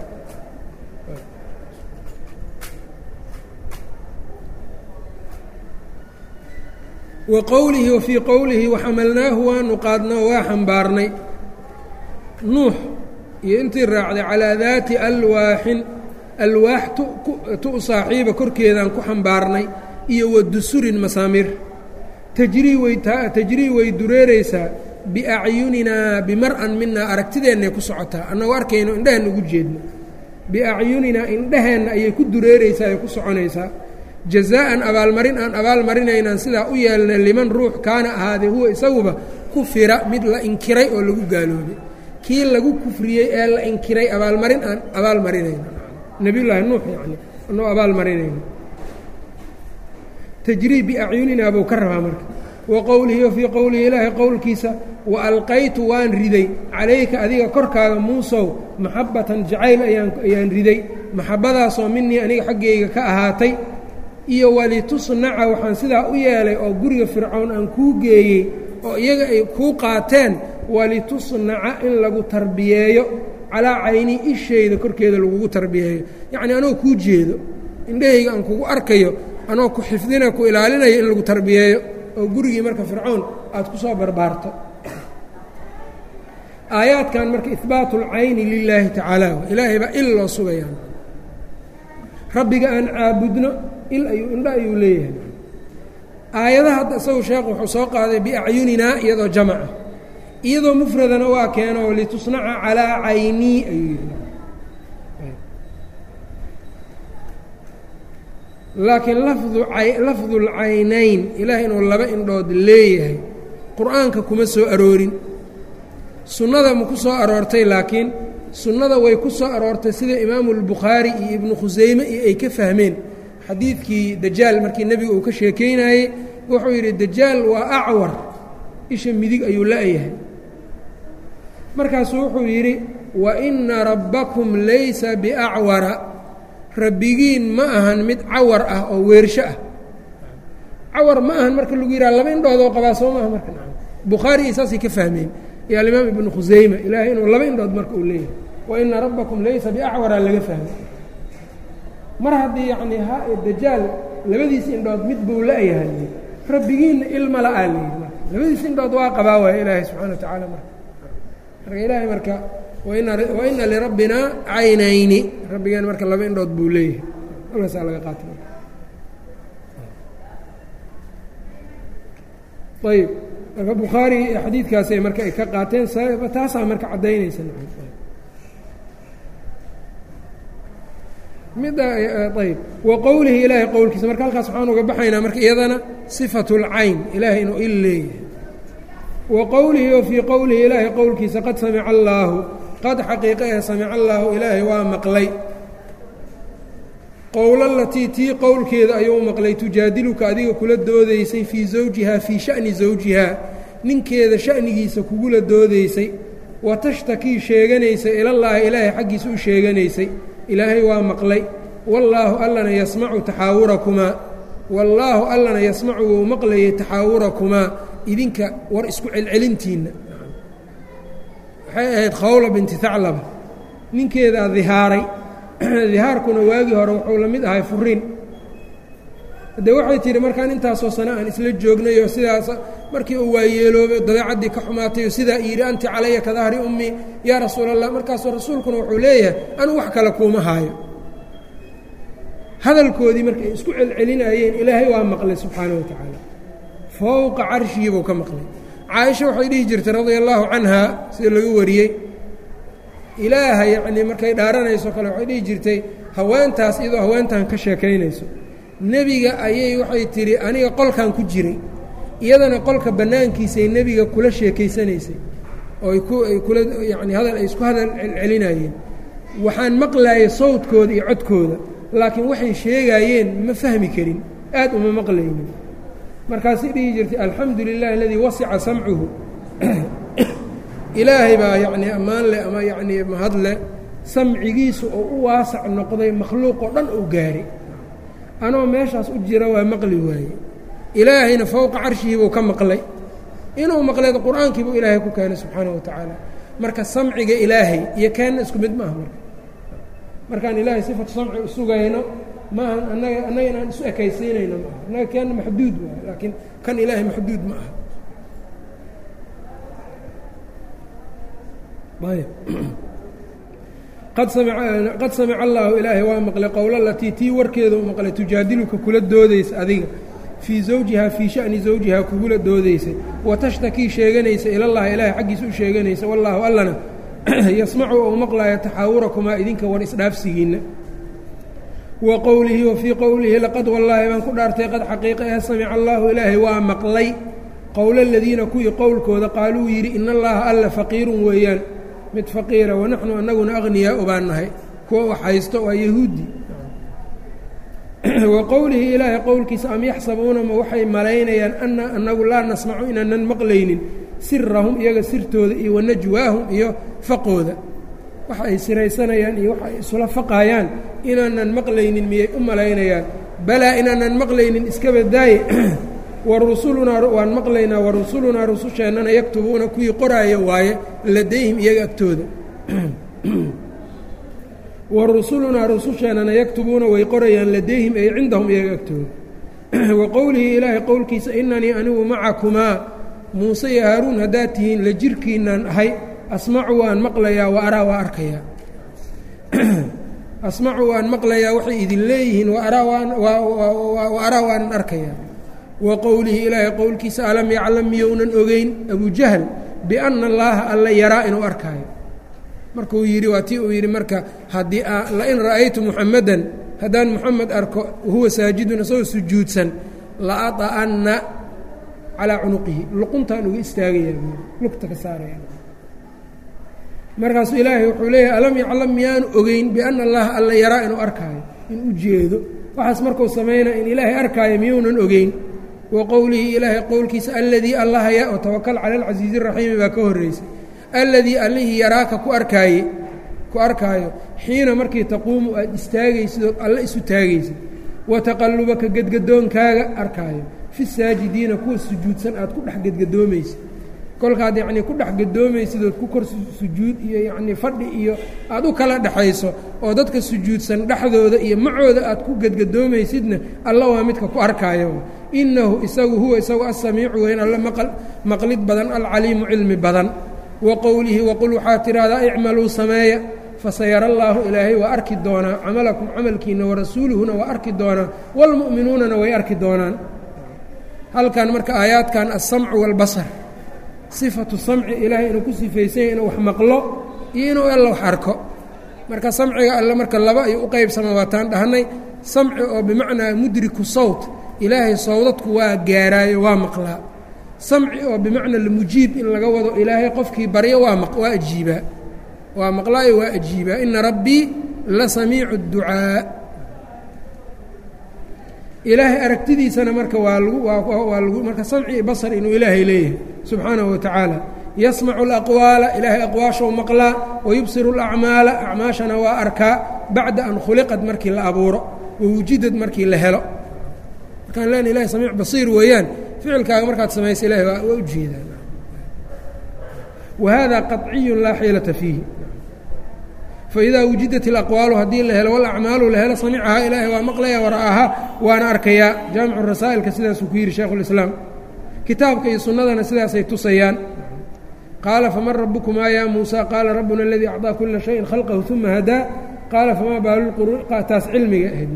wa qowlihi wa fii qowlihi waxamalnaahu waanu qaadnay oo waa xambaarnay nuux iyo intii raacday calaa daati alwaaxin alwaax tu saaxiiba korkeedaan ku xambaarnay iyo wa dusurin masaamir tajrii way tajrii way dureeraysaa biacyuninaa bimar'an minaa aragtideennay ku socotaa annagoo arkayno indheheenna ugu jeedno biacyuninaa indheheenna ayay ku dureeraysaa ay ku soconaysaa jazaa'an abaalmarin aan abaalmarinaynaan sidaa u yeelnay liman ruux kaana ahaadee huwa isaguba kufira mid la inkiray oo lagu gaaloobay kii lagu kufriyey ee la inkiray abaalmarin aan abaalmarinayno nebiyullaahi nuux yacni anoo abaalmarinayno tajrii biacyuninaa buu ka rabaa marka wa qowlihi wa fii qowlihi ilaahay qowlkiisa wa alqaytu waan riday calayka adiga korkaaga muusow maxabbatan jacayl ayaan ayaan riday maxabbadaasoo minii aniga xaggayga ka ahaatay iyo walitusnaca waxaan sidaa u yeelay oo guriga fircown aan kuu geeyey oo iyaga ay kuu qaateen walitusnaca in lagu tarbiyeeyo calaa caynii ishayda korkeeda lagugu tarbiyeeyo yacnii anoo kuu jeedo indhahayga aan kugu arkayo anoo ku xifdina ku ilaalinayo in lagu tarbiyeeyo oo gurigii marka fircoon aad ku soo barbaarto aayaadkan marka ihbaatu اlcayni lilaahi tacaala ilaahay baa il loo sugayaan rabbiga aan caabudno il ayuu indho ayuu leeyahay aayadaha hadda isagu sheekh wuxuu soo qaaday biacyuninaa iyadoo jamaca iyadoo mufradana waa keeno litusnaca calaa caynii ayuu yidhi laakiin lafdu lafdu lcaynayn ilaah inuu laba indhood leeyahay qur-aanka kuma soo aroorin sunnada ma ku soo aroortay laakiin sunnada way ku soo aroortay sida imaamu اlbukhaari iyo ibnu khusayme iyo ay ka fahmeen xadiidkii dajaal markii nebiga uu ka sheekaynayey wuxuu yidhi dajaal waa acwar isha midig ayuu la-yahay markaasuu wuxuu yidhi wa ina rabbakum laysa biacwara rabbigiin ma ahan mid cawar ah oo weersho ah cawar ma ahan marka lagu yidhaha laba indhoodoo qabaa soo maaha marka bukhaari iyo saasay ka fahmeen iyo alimaam ibnu khusayme ilaahay inuu laba indhood marka uu leeyahay wa ina rabbakum laysa biacwara laga fahmay mar haddii yacnii ha dajaal labadiis indhood mid buu la-yahay rabbigiinna ilma la-aa layidhi marka labadiis indhood waa qabaa waaya ilaahay subxana wa tacaala marka marka ilaahay marka wa ina lirabbina caynayni rabbigeen marka laba indhood buu leeyahay halkaasaa laga qaatay ayb marka bukhaari xadiidkaasay marka ay ka qaateen taasaa marka caddaynaysa midda ayb wa qowlihi ilaahay qowlkiisa marka halkaas waxaan uga baxaynaa marka iyadana sifatu اlcayn ilaahay inuu il leeyahay wa qowlihi o fii qowlihi ilaahay qowlkiisa qad samica allaahu qad xaqiiqa ee samica allaahu ilaahay waa maqlay qowlalatii tii qowlkeeda ayuu maqlay tujaadiluka adiga kula doodaysay fii zawjihaa fii sha'ni zawjihaa ninkeeda sha'nigiisa kugula doodaysay wa tashtakii sheeganaysay ilallaahi ilaahay xaggiisa u sheeganaysay ilaahay waa maqlay wallaahu allana yasmacu taxaawurakumaa wallaahu allana yasmacu wuu maqlayay taxaawurakumaa idinka war isku celcelintiinna waxay ahayd khawla binti haclaba ninkeedaa dihaaray dihaarkuna waagii hore wuxuu la mid ahay furiin haddee waxay tihi markaan intaasoo sane aan isla joognay oo sidaas markii uu waayeeloobay dabeecaddii ka xumaatay oo sidaa yidhi anti calaya ka dahri ummii yaa rasuula allah markaasoo rasuulkuna wuxuu leeyahay anuu wax kale kuuma haayo hadalkoodii markay isku celcelinayeen ilaahay waa maqlay subxaana wa tacaala fowqa carshigii buu ka maqlay caaisha waxay dhihi jirtay radia allaahu canhaa sida laga wariyey ilaaha yacnii markay dhaaranayso kale waxay dhihi jirtay haweentaas iyadoo haweentan ka sheekaynayso nebiga ayay waxay tidhi aniga qolkan ku jiray iyadana qolka bannaankiisay nebiga kula sheekaysanaysay oo ay ku ay kula yacni hadal ay isku hadal celcelinayeen waxaan maqlaayay sawdkooda iyo codkooda laakiin waxay sheegaayeen ma fahmi karin aad uma maqlaynin markaasay dhihi jirtay alxamdu lilahi aladii wasica samcuhu ilaahay baa yacnii ammaan leh ama yacnii mahad leh samcigiisu oo u waasac noqday makhluuqoo dhan uu gaari anoo meeshaas u jira waa maqli waaye ilaahayna fowqa carshihi buu ka maqlay inuu maqleed qur-aankii buu ilaahay ku keenay subxaana wa tacaala marka samciga ilaahay iyo keenna isku mid maaha marka markaan ilaahay sifatu samci u sugayno maaha annaga annaga inaan isu ekaysiinayno maaha annaga keenna maxduud waayo laakiin kan ilaahay maxduud ma aha ayb qad samica allaahu ilaahay waa maqlay qowla latii tii warkeeda u maqlay tujaadiluka kula doodaysa adiga fii zawjihaa fii sha'ni zawjihaa kugula doodaysay wa tashtakii sheeganaysa ilallahi ilaahay xaggiisa u sheeganaysa wallaahu allana yasmacu ou maqlaayo taxaawurakumaa idinka war isdhaafsigiinna wa qowlihi wa fii qowlihi laqad wallaahi baan ku dhaartay qad xaqiiqa eh samica allaahu ilaahay waa maqlay qowla aladiina kuwii qowlkooda qaaluu yidhi in allaha alla faqiirun weeyaan mid faqiira wanaxnu annaguna akhniyaau baan nahay kuwa wax haysto waa yahuudi wa qowlihi ilaahay qowlkiisa am yaxsabuuna ma waxay malaynayaan anna annagu laa nasmacu inaanan maqlaynin sirahum iyaga sirtooda iyo wanajwaahum iyo faqooda waxa ay siraysanayaan iyo waxa ay isula faqaayaan inaanan maqlaynin miyay u malaynayaan balaa inaanan maqlaynin iska badaaye wa rusulunaa waan maqlaynaa wa rusulunaa rususheennana yaktubuuna kuwii qoraaya waaye ladayhim iyaga agtooda wa rusulunaa rususheennana yaktubuuna way qorayaan ladayhim ay cindahum iyaga agtooda wa qowlihi ilaahay qowlkiisa inanii anigu macakumaa muuse iyo haaruun haddaad tihiin la jirkiinaan ahay asmacu waan maqlayaa wa araa waa arkayaa asmacu waan maqlayaa waxay idin leeyihiin wa araa waanan arkayaa wa qowlihi ilaahay qowlkiisa alam yaclam miyounan ogeyn abujahl bianna allaaha alla yaraa inuu arkaayo markuu yidhi waa tii uu yidhi marka haddii lain ra'aytu muxamadan haddaan muxamed arko wahuwa saajidun isagoo sujuudsan la aطa'anna calaa cunuqihi luquntaan uga istaagayaa lugta ka saaraya markaasuu ilaahay wuxuu leeyahay alam yaclam miyaanu ogeyn bianna allaha alla yaraa inuu arkaayo in u jeedo waxaas markuu samaynaa in ilaahay arkaayo miyounan ogeyn wa qowlihi ilaahay qowlkiisa alladii allahaya oo tawakal cala alcasiizi raxiimi baa ka horreysay alladii allihii yaraaka ku arkaaye ku arkaayo xiina markii taquumu aad istaagaysid ood alle isu taagaysid wa taqallubaka gedgadoonkaaga arkaayo fi saajidiina kuwa sujuudsan aad ku dhex gedgadoomaysid kolkaad yacnii ku dhex gadoomaysid ood ku kor sujuud iyo yacnii fadhi iyo aad u kala dhexayso oo dadka sujuudsan dhexdooda iyo macooda aad ku gedgadoomaysidna alla waa midka ku arkaayo innahu isagu huwa isagu asamiicu weyn alla maqlid badan alcaliimu cilmi badan wa qowlihi waqul waxaad tidhaahdaa icmaluu sameeya fasayara allaahu ilaahay waa arki doonaa camalakum camalkiina warasuuluhuna waa arki doonaa waalmu'minuunana way arki doonaan halkan marka aayaadkan alsamcu waalbasar sifatu samci ilaahay inuu ku sifaysanya inuu wax maqlo iyo inuu alla wax arko marka samciga alle marka laba ayuu u qaybsama waataan dhahnay samci oo bimacnaa mudriku sawt ilaahay sawdadku waa gaaraayo waa maqlaa samci oo bimacnaa lamujiib in laga wado ilaahay qofkii baryo waa waa ajiibaa waa maqlaayo waa ajiibaa ina rabbii la samiicu اdducaa ilaahay aragtidiisana marka waa lagu waa lagu marka samci iyo basar inuu ilaahay leeyahay subxaanahu wa tacaala yasmacu alaqwaala ilaahay aqwaashou maqlaa wayubsiru alacmaala acmaashana waa arkaa bacda an khuliqad markii la abuuro wawujidad markii la helo markaan lena ilahay samiic basiir weeyaan ficilkaaga markaad samaysa ilahay waa u jeedaan wa hada qaطciyu laa xiilata fiihi faidaa wujidat ilaqwaalu haddii la helo walacmaalu la helo samicahaa ilaahay waa maqlaya wara'ahaa waana arkayaa jaamicu rasaa'ilka sidaasuu ku yidhi shaekhulislaam kitaabka iyo sunnadana sidaasay tusayaan qaala faman rabukumaa yaa muusa qaala rabbuna aladii acطaa kula shayin khalqahu uma hadaa qaala famaa baaluqurun taas cilmiga ahayd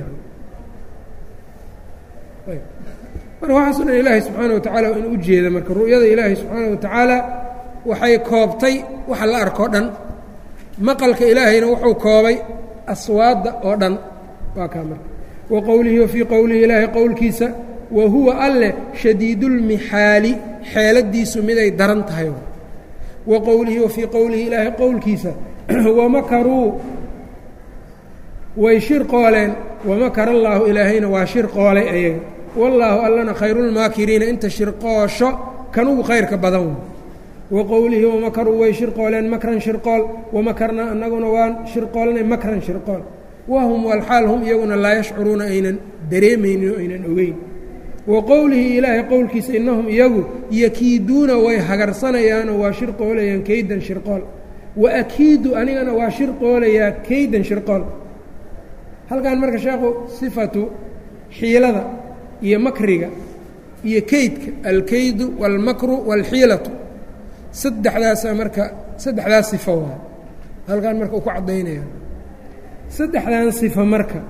marka waxaaso dhan ilaahay subxaana wa tacala in u jeeda marka ru'yada ilaahay subxaana wa tacaala waxay koobtay waxa la arkoo dhan maqalka ilaahayna wuxuu koobay aswaadda oo dhan waa kaa marka wa qowlihi wa fii qowlihi ilaahay qowlkiisa wa huwa alleh shadiidulmixaali xeeladiisu miday daran tahay wa qowlihi wa fii qowlihi ilaahay qowlkiisa wamakaruu way shir qooleen wamakar allaahu ilaahayna waa shir qoolay ayaga wallaahu allana khayrulmaakiriina inta shirqoosho kanugu khayrka badan wa qowlihi wamakaruu way shirqooleen makran shirqool wamakarnaa annaguna waan shirqoolnay makran shirqool wahum walxaal hum iyaguna laa yashcuruuna aynan dareemaynin oo aynan ogeyn wa qowlihi ilaahay qowlkiisa innahum iyagu yakiiduuna way hagarsanayaanoo waa shirqoolayaan keydan shirqool wa akiidu anigana waa shirqoolayaa keydan shirqool halkan marka sheekhu sifatu xiilada iyo makriga iyo keydka alkeydu wاlmakru wاlxiilatu saddexdaasaa marka saddexdaas sifo waay halkan marka uu ku caddaynaya saddexdan sifo marka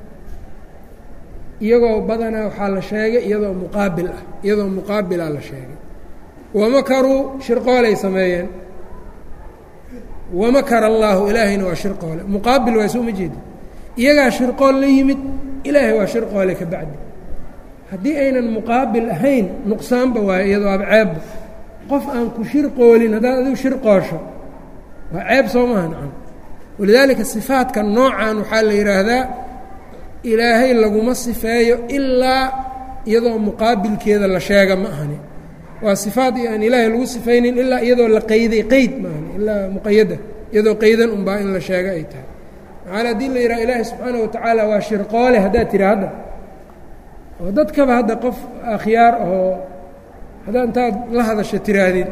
iyagoo badanaa waxaa la sheegay iyadoo muqaabil ah iyadoo muqaabilaa la sheegay wamakaruu shirqoolay sameeyeen wamakara allaahu ilaahayna waa shirqoole muqaabil waa soo ma jeedi iyagaa shirqool la yimid ilaahay waa shirqoole ka bacdi haddii aynan muqaabil ahayn nuqsaanba waayo iyadoo aba ceebba qof aan ku shirqoolin haddaad adigu shirqoosho waa ceeb soo maha nacam walidaalika sifaadka noocan waxaa la yidhaahdaa ilaahay laguma sifeeyo ilaa iyadoo muqaabilkeeda la sheega ma ahani waa sifaad aan ilaahay lagu sifaynin ilaa iyadoo la qayday qeyd ma ahani ilaa muqayada iyadoo qaydan unbaa in la sheego ay tahay maxaala haddii la yidhaha ilaahay subxaana wa tacaala waa shirqoole haddaad tiri hadda oo dadkaba hadda qof akhyaar oo haddaad intaad la hadasho tiraahdid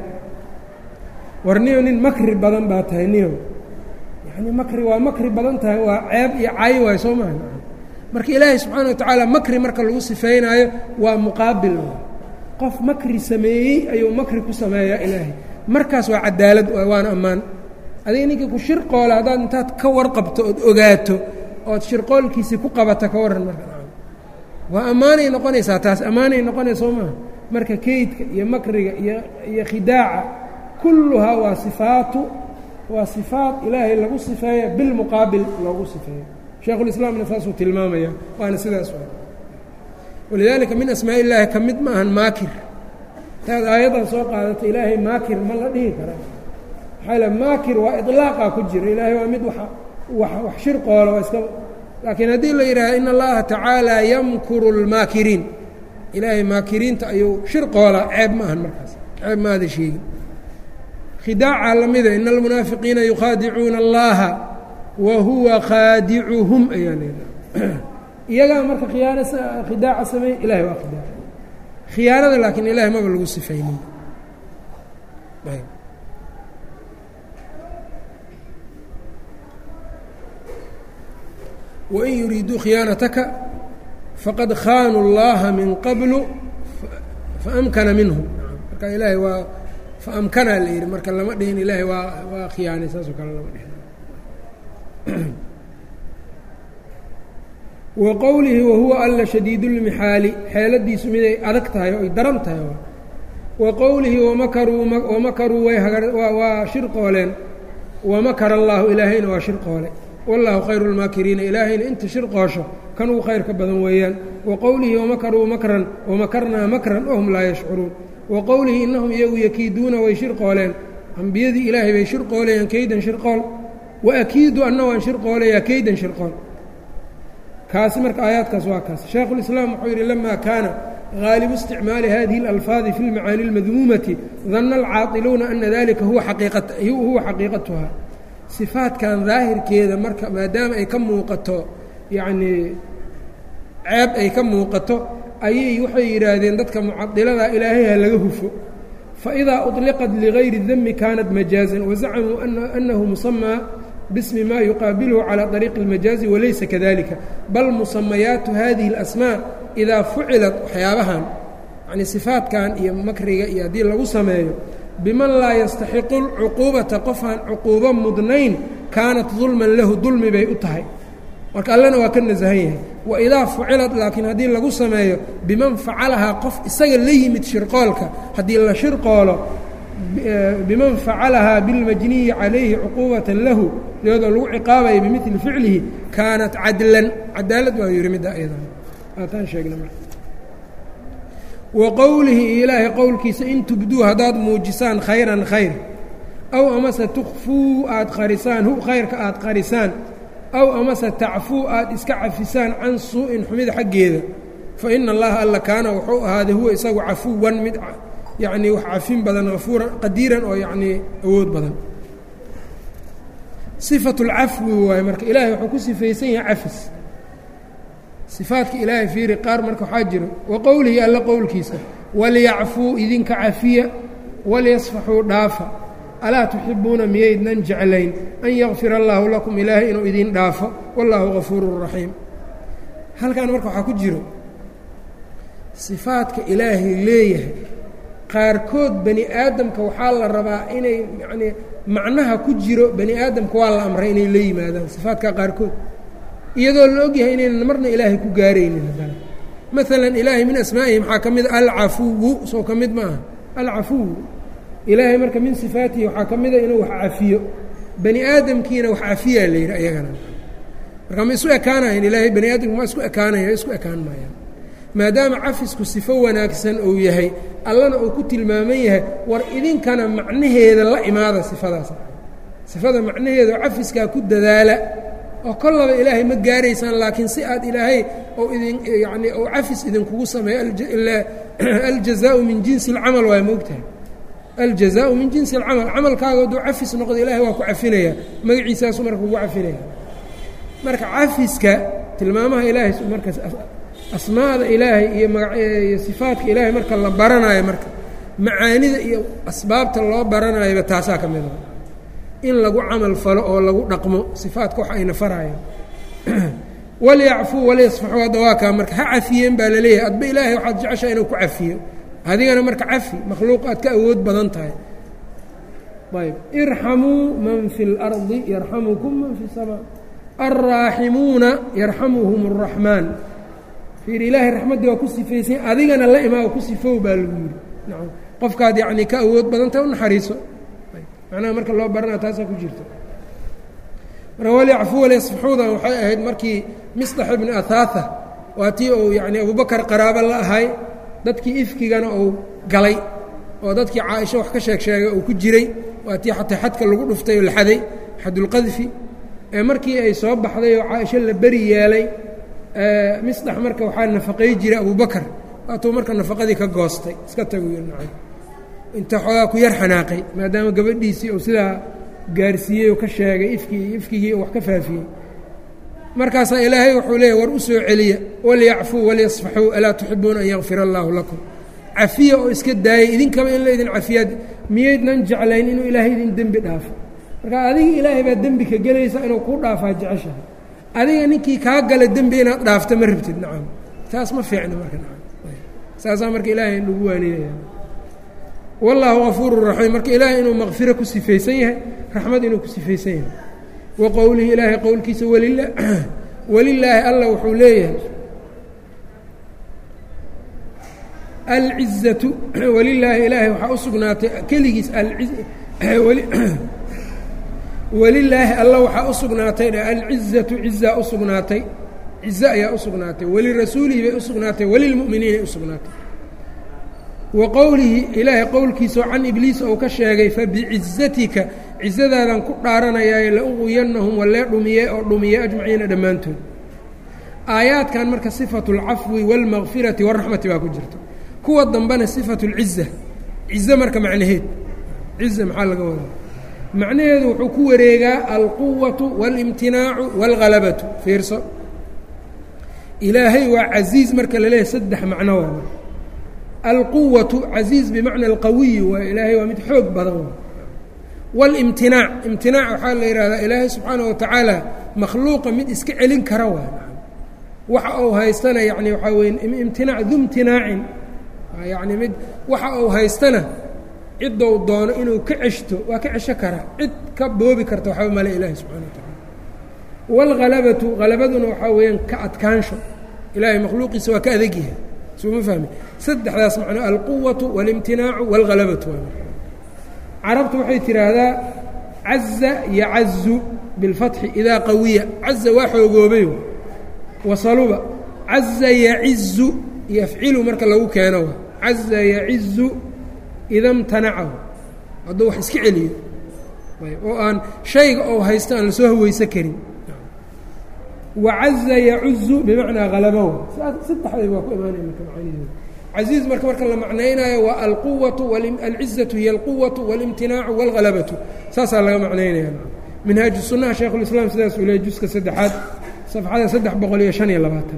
war niyo nin makri badan baa tahay niyo yacni makri waa makri badan tahay waa ceeb iyo cay waay soo maha marka ilaahay subxaana wa tacaala makri marka lagu sifeynaayo waa muqaabil qof makri sameeyey ayuu makri ku sameeyaa ilaahay markaas waa cadaalad waana ammaan adiga ninkii ku shirqoola haddaad intaad ka warqabto ood ogaato ood shirqoolkiisii ku qabata ka warran marka waa ammaanay noqonaysaa taas ammaanay noqonaysa soo maaha marka keydka iyo makriga iyo iyo khidaaca kulluhaa waa sifaatu waa sifaat ilaahay lagu sifeeya bilmuqaabil loogu sifeeyo shaekhulislaamna saasuu tilmaamaya waana sidaas walidaalika min asmaa illaahi ka mid ma ahan maakir taad aayaddan soo qaadato ilaahay maakir ma la dhihi kara maxaa le maakir waa iطlaaqaa ku jira ilaahay waa mid wa wax shirqoola waa iska laakiin haddii la yidhaaha in allaha tacaala yamkuru اlmaakiriin ilaahay maakiriinta ayuu shirqoolaa ceeb ma ahan markaas ceeb maada sheegin khidaaca lamida in almunaafiqiina yukhaadicuuna allaha wa huwa khaadicuhum ayaa leedaha iyagaa marka khiyaano khidaaca sameey ilahay waa khidaaca khiyaanada laakiin ilahay maba lagu sifaynin wain yuriiduu khiyaanataka faqad khaanuu اllaha min qablu faamkana minhum marka ilaahay waa faamkanaa la yidhi marka lama dhihin ilaahay waa waa khiyaanay saasoo kale lama dhihin wa qowlihi wahuwa alla shadiid اlmixaali xeeladiisu miday adag tahay oo ay daran tahay wa qowlihi wamakaruu wamakaruu way waa shirqooleen wamakara allaahu ilaahayna waa shirqoole wallaahu khayru اlmaakiriina ilaahayna inta shirqoosho kan ugu khayrka badan weeyaan wa qowlihi wamakaruu makran wamakarnaa makran wahum laa yashcuruun wa qowlihi innahum iyagu yakiiduuna way shirqooleen ambiyadii ilaahay bay shirqoolayaan keydan shirqool wa akiidu anna waan shirqoolayaa keydan shirqool kaasi marka aayaadkaas waa kaas shaekhulislaam wuxuu yidhi lama kaana gaalibu isticmaali hadihi اlalfaadi fi lmacaani اlmadmuumati danna alcaailuuna ana dalika huwa xaqiiqatuha sifaadkan daahirkeeda marka maadaama ay ka muuqato yacnii ceeb ay ka muuqato ayay waxay yidhaahdeen dadka mucadilada ilaahay ha laga hufo faidaa uطliqat ligayri dami kaanat majaazan wazacamuu anahu musamaa bismi ma yuqaabilhu calى طariiqi اlmajaazi walaysa kadalika bal musamayaatu hadihi اlasmaa idaa fucilat waxyaabahan yanii sifaadkan iyo makriga iyo haddii lagu sameeyo biman laa yastaxiqu lcuquubata qofaan cuquubo mudnayn kaanat dulman lahu dulmi bay u tahay marka allena waa ka nasahan yahay waidaa fucilat laakiin haddii lagu sameeyo biman facalahaa qof isaga la yimid shirqoolka haddii la shirqoolo biman facalahaa bilmajniyi calayhi cuquubatan lahu iyadoo lagu ciqaabaya bimili ficlihi kaanat cadlan cadaalad waa yihi midda ayada aataan sheegna marka wa qowlihi ilaahay qowlkiisa in tubduu haddaad muujisaan khayran khayr aw amase tukfuu aad qarisaan hu khayrka aad qarisaan aw amase tacfuu aad iska cafisaan can suu-in xumida xaggeeda fa ina allaha alla kaana wuxuu ahaaday huwa isagu cafuwan mid yacnii wax cafin badan hafuuran qadiiran oo yacnii awood badan sifatu lcafwi waaye marka ilaahay wuxuu ku sifaysan yahay cafis sifaadka ilaahay fiiri qaar marka waxaa jiro wa qowlihi alla qowlkiisa waliyacfuu idinka cafiya waliyasfaxuu dhaafa alaa tuxibuuna miyaydnan jeclayn an yakfir allaahu lakum ilaahay inuu idin dhaafo wallaahu gafuurun raxiim halkan marka waxaa ku jiro sifaadka ilaahay leeyahay qaarkood bani aadamka waxaa la rabaa inay yacnii macnaha ku jiro bani aadamka waa la amray inay la yimaadaan sifaadka qaarkood iyadoo la ogyahay inaynan marna ilaahay ku gaaraynin haddana maalan ilaahay min asmaa'ihi maxaa ka mid a alcafuwu soo ka mid ma aha alcafuwu ilaahay marka min sifaatihi waxaa ka mida inuu wax cafiyo bani aadamkiina wax cafiyaa la yidhi ayagana marka ma isu ekaanayan ilaahay bani aadamka ma isku ekaanaya isku ekaan maayaan maadaama cafisku sifo wanaagsan uu yahay allana uu ku tilmaaman yahay war idinkana macnaheeda la imaada sifadaas sifada macnaheeda oo cafiskaa ku dadaala oo kollaba ilaahay ma gaaraysaan laakiin si aad ilaahay oo idin yacnii ou cafis idinkugu sameeyo aljazaau min jinsi alcamal waay moogtahay aljazaau min jinsi alcamal camalkaaga hadduu cafis noqdo ilaahay waa ku cafinaya magaciisaasu marka kugu cafinaya marka cafiska tilmaamaha ilaahay markas asmaada ilaahay iyo magaiyo sifaadka ilaahay marka la baranayo marka macaanida iyo asbaabta loo baranayoba taasaa ka mida in lagu camal falo oo lagu dhaqmo sifaadka wax ayna faraayan walyacfuu walyasfaxuu hadda waa kaa marka ha cafiyeen baa laleeyahay adba ilaahay waxaad jeceshaa inuu ku cafiyo adigana marka cafi makhluuq aad ka awood badan tahay ayb irxamuu man fi اlardi yarxamukum man fi الsamaa alraaximuuna yarxamuhum الraxmaan fiir ilaahay raxmaddii waa ku sifaysay adigana la imaa ku sifow baa lagu yidhi nacam qofkaad yacnii ka awood badan tahay u naxariiso macnaha marka loo baranaa taasaa ku jirta marka walyacfuu walyasfaxuudan waxay ahayd markii misdax ibni ahaatha waa tii uu yacni abubakar qaraabo la ahay dadkii ifkigana uu galay oo dadkii caaisho wax ka sheeg sheegay uu ku jiray waa tii xataa xadka lagu dhuftay oo la xaday xadulqadfi ee markii ay soo baxday oo caaisho la beri yeelay misdax marka waxaa nafaqay jiray abubakar waatuu marka nafaqadii ka goostay iska tagu nacay inta xoogaa ku yar xanaaqay maadaama gabadhiisii uu sidaa gaarsiiyey oo ka sheegay ifkii ifkigii wax ka faafiyey markaasaa ilaahay wuxuu leeyahy war u soo celiya walyacfuu walyasfaxuu alaa tuxibuuna an yakfira allaahu lakum cafiya oo iska daayay idinkaba in la idin cafiyaad miyaydnan jeclayn inuu ilaahay idin dembi dhaafo marka adiga ilaahay baa dembi ka gelaysa inuu kuu dhaafaa jeceshahay adiga ninkii kaa gala dembi inaad dhaafto ma rabtid nacam taas ma fiicna marka nacam saasaa marka ilaahay nagu waaninaya wallaahu gafuuru raxiim marka ilaahay inuu maqfiro ku sifaysan yahay raxmad inuu ku sifaysan yahay wa qowlihi ilaahay qowlkiisa walila walilaahi alla wuxuu leeyahay alcizatu walilaahi ilaahay waxaa u sugnaatay keligiis walilaahi alla waxaa u sugnaatay alcizatu cizaa u sugnaatay cize ayaa u sugnaatay walirasuulihi bay u sugnaatay walilmu'miniinay u sugnaatay wa qowlihi ilaahay qowlkiisao can ibliis ou ka sheegay fabicizatika cizadaadan ku dhaaranayaaye la uquyannahum walee dhumiye oo dhumiye ajmaciina dhammaantood aayaadkan marka sifatu اlcafwi wاlmaqfirati wاraxmati baa ku jirta kuwa dambena sifatu اlciza cize marka macnaheed ciza maxaa laga wadaa macnaheedu wuxuu ku wareegaa alquwatu wاlimtinaacu wاlgalabatu fiirso ilaahay waa casiiz marka la leeyahay saddex macno waa alquwatu casiiz bimacna alqawiyi waa ilaahay waa mid xoog badan waa wاlimtinaac imtinaac waxaa la yidhahdaa ilaahay subxaana wa tacaala makhluuqa mid iska celin kara waa waxa uu haystana yani waxaa weye imtinaac du imtinaacin yani mid waxa uu haystana ciddou doono inuu ka ceshto waa ka cesho karaa cid ka boobi karta waxba male ilaahi subxana wa tacaala wاlhalabatu halabaduna waxaa weeyaan ka adkaansho ilaahay makhluuqiisa waa ka adegyahay suma fahmi saddexdaas macno alquwatu wاlimtinaacu wاlhalabatu carabtu waxay tidhaahdaa caza yacazu biاlfatxi idaa qawiya caza waa xoogoobay wasaluba caza yacizu yafcilu marka lagu keeno caza yacizu ida mtanacahu hadduu wax iska celiyo oo aan shayga ou haysto aan lasoo haweysan karin wacaza yacuzu bimacnaa halabow saddexdayba waa ku imaanaya marka macaanidooda casiiz marka marka la macnaynaayo waa alquwatu alcizatu hiy alquwatu waاlimtinaacu wاlhalabatu saasaa laga macnaynaya minhaaju sunaha shaykhulislaam sidaas uu leey juska saddexaad safxada saddex boqol iyo shan iyo labaatan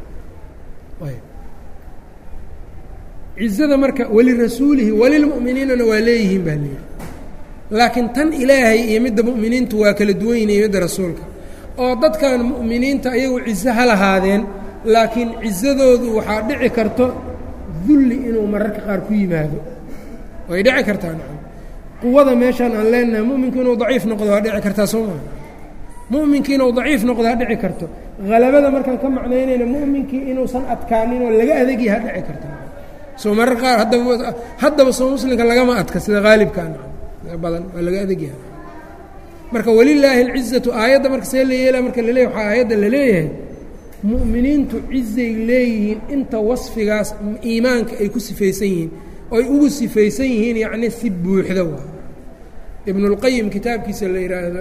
cizada marka walirasuulihi walilmu'miniinana waa leeyihiin baa leeyihi laakiin tan ilaahay iyo midda mu'miniintu waa kala duwan yihin iyo midda rasuulka oo dadkan mu'miniinta ayagu cizo ha lahaadeen laakiin cizadoodu waxaa dhici karto dulli inuu mararka qaar ku yimaado way dhici kartaa nacam quwada meeshaan aan leenahay mu'minku inuu daciif noqdo waa dhici kartaa soo maa mu'minkii inuu daciif noqdo ha dhici karto halabada markaan ka macnaynayna mu'minkii inuusan adkaanin oo laga adegi ha dhici karta soo marar qaar haddaba haddaba soo muslimka lagama adka sida haalibkaa nacam badan waa laga adegyaha marka walilaahi alcizatu aayadda marka see la yeela marka laleeyahy waxaa aayadda la leeyahay mu'miniintu cizay leeyihiin inta wasfigaas iimaanka ay ku sifaysan yihiin oy ugu sifaysan yihiin yacni si buuxda waa ibnulqayim kitaabkiisa la yidhaahdo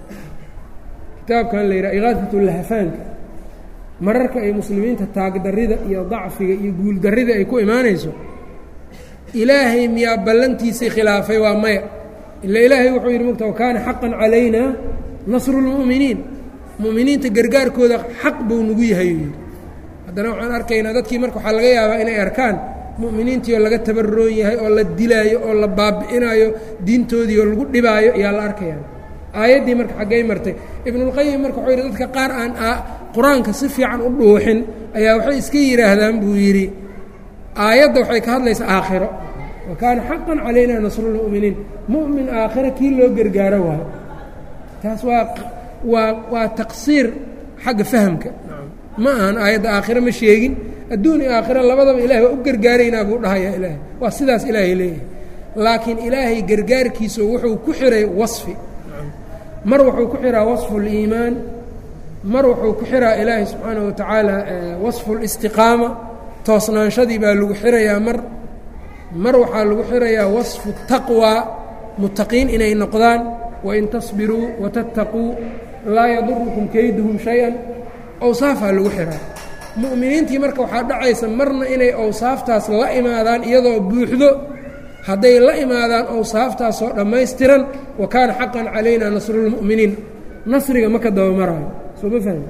kitaabkan la yidhahdo ikaadat lahafaanka mararka ay muslimiinta taagdarrida iyo dacfiga iyo guuldarrida ay ku imaanayso ilaahay miyaa ballantiisii khilaafay waa maya ila ilaahay wuxuu yidhi mogta wakaana xaqan calayna nasru lmu'miniin mu'miniinta gargaarkooda xaq buu nagu yahay uu yidhi haddana waxaan arkaynaa dadkii marka waxaa laga yaabaa inay arkaan mu'miniintii oo laga tabaroon yahay oo la dilaayo oo la baabi'inaayo diintoodii oo lagu dhibaayo ayaa la arkaya aayaddii marka xaggay martay ibnulqayim marka wuxuu yidhi dadka qaar aan qur-aanka si fiican u dhuuxin ayaa waxay iska yidhaahdaan buu yidhi aayadda waxay ka hadlaysaa aakhiro wa kaana xaqan calayna nasrulmu'miniin mu'min aakhiro kii loo gargaaro waayo taas waa waa waa taqsiir xagga fahamka ma ahan aayadda aakhiro ma sheegin adduun iyo aakhiro labadaba ilahay waa u gargaaraynaa buu dhahayaa ilaahay waa sidaas ilaahay leeyahay laakiin ilaahay gargaarkiisu wuxuu ku xiray wasfi mar wuxuu ku xiraa wasfu اliimaan mar wuxuu ku xiraa ilaahay subxaanaه wa tacaala wasfu اlistiqaama toosnaanshadii baa lagu xirayaa mar mar waxaa lagu xirayaa wasfu taqwى mutaqiin inay noqdaan wain tasbiruu watattaquu laa yadurukum kayduhum shay-an awsaafaa lagu xiraa mu'miniintii marka waxaa dhacaysa marna inay awsaaftaas la imaadaan iyadoo buuxdo hadday la imaadaan awsaaftaasoo dhammaystiran wa kaana xaqan calayna nasrulmu'miniin nasriga ma ka dabamaraayo soo ma fahmi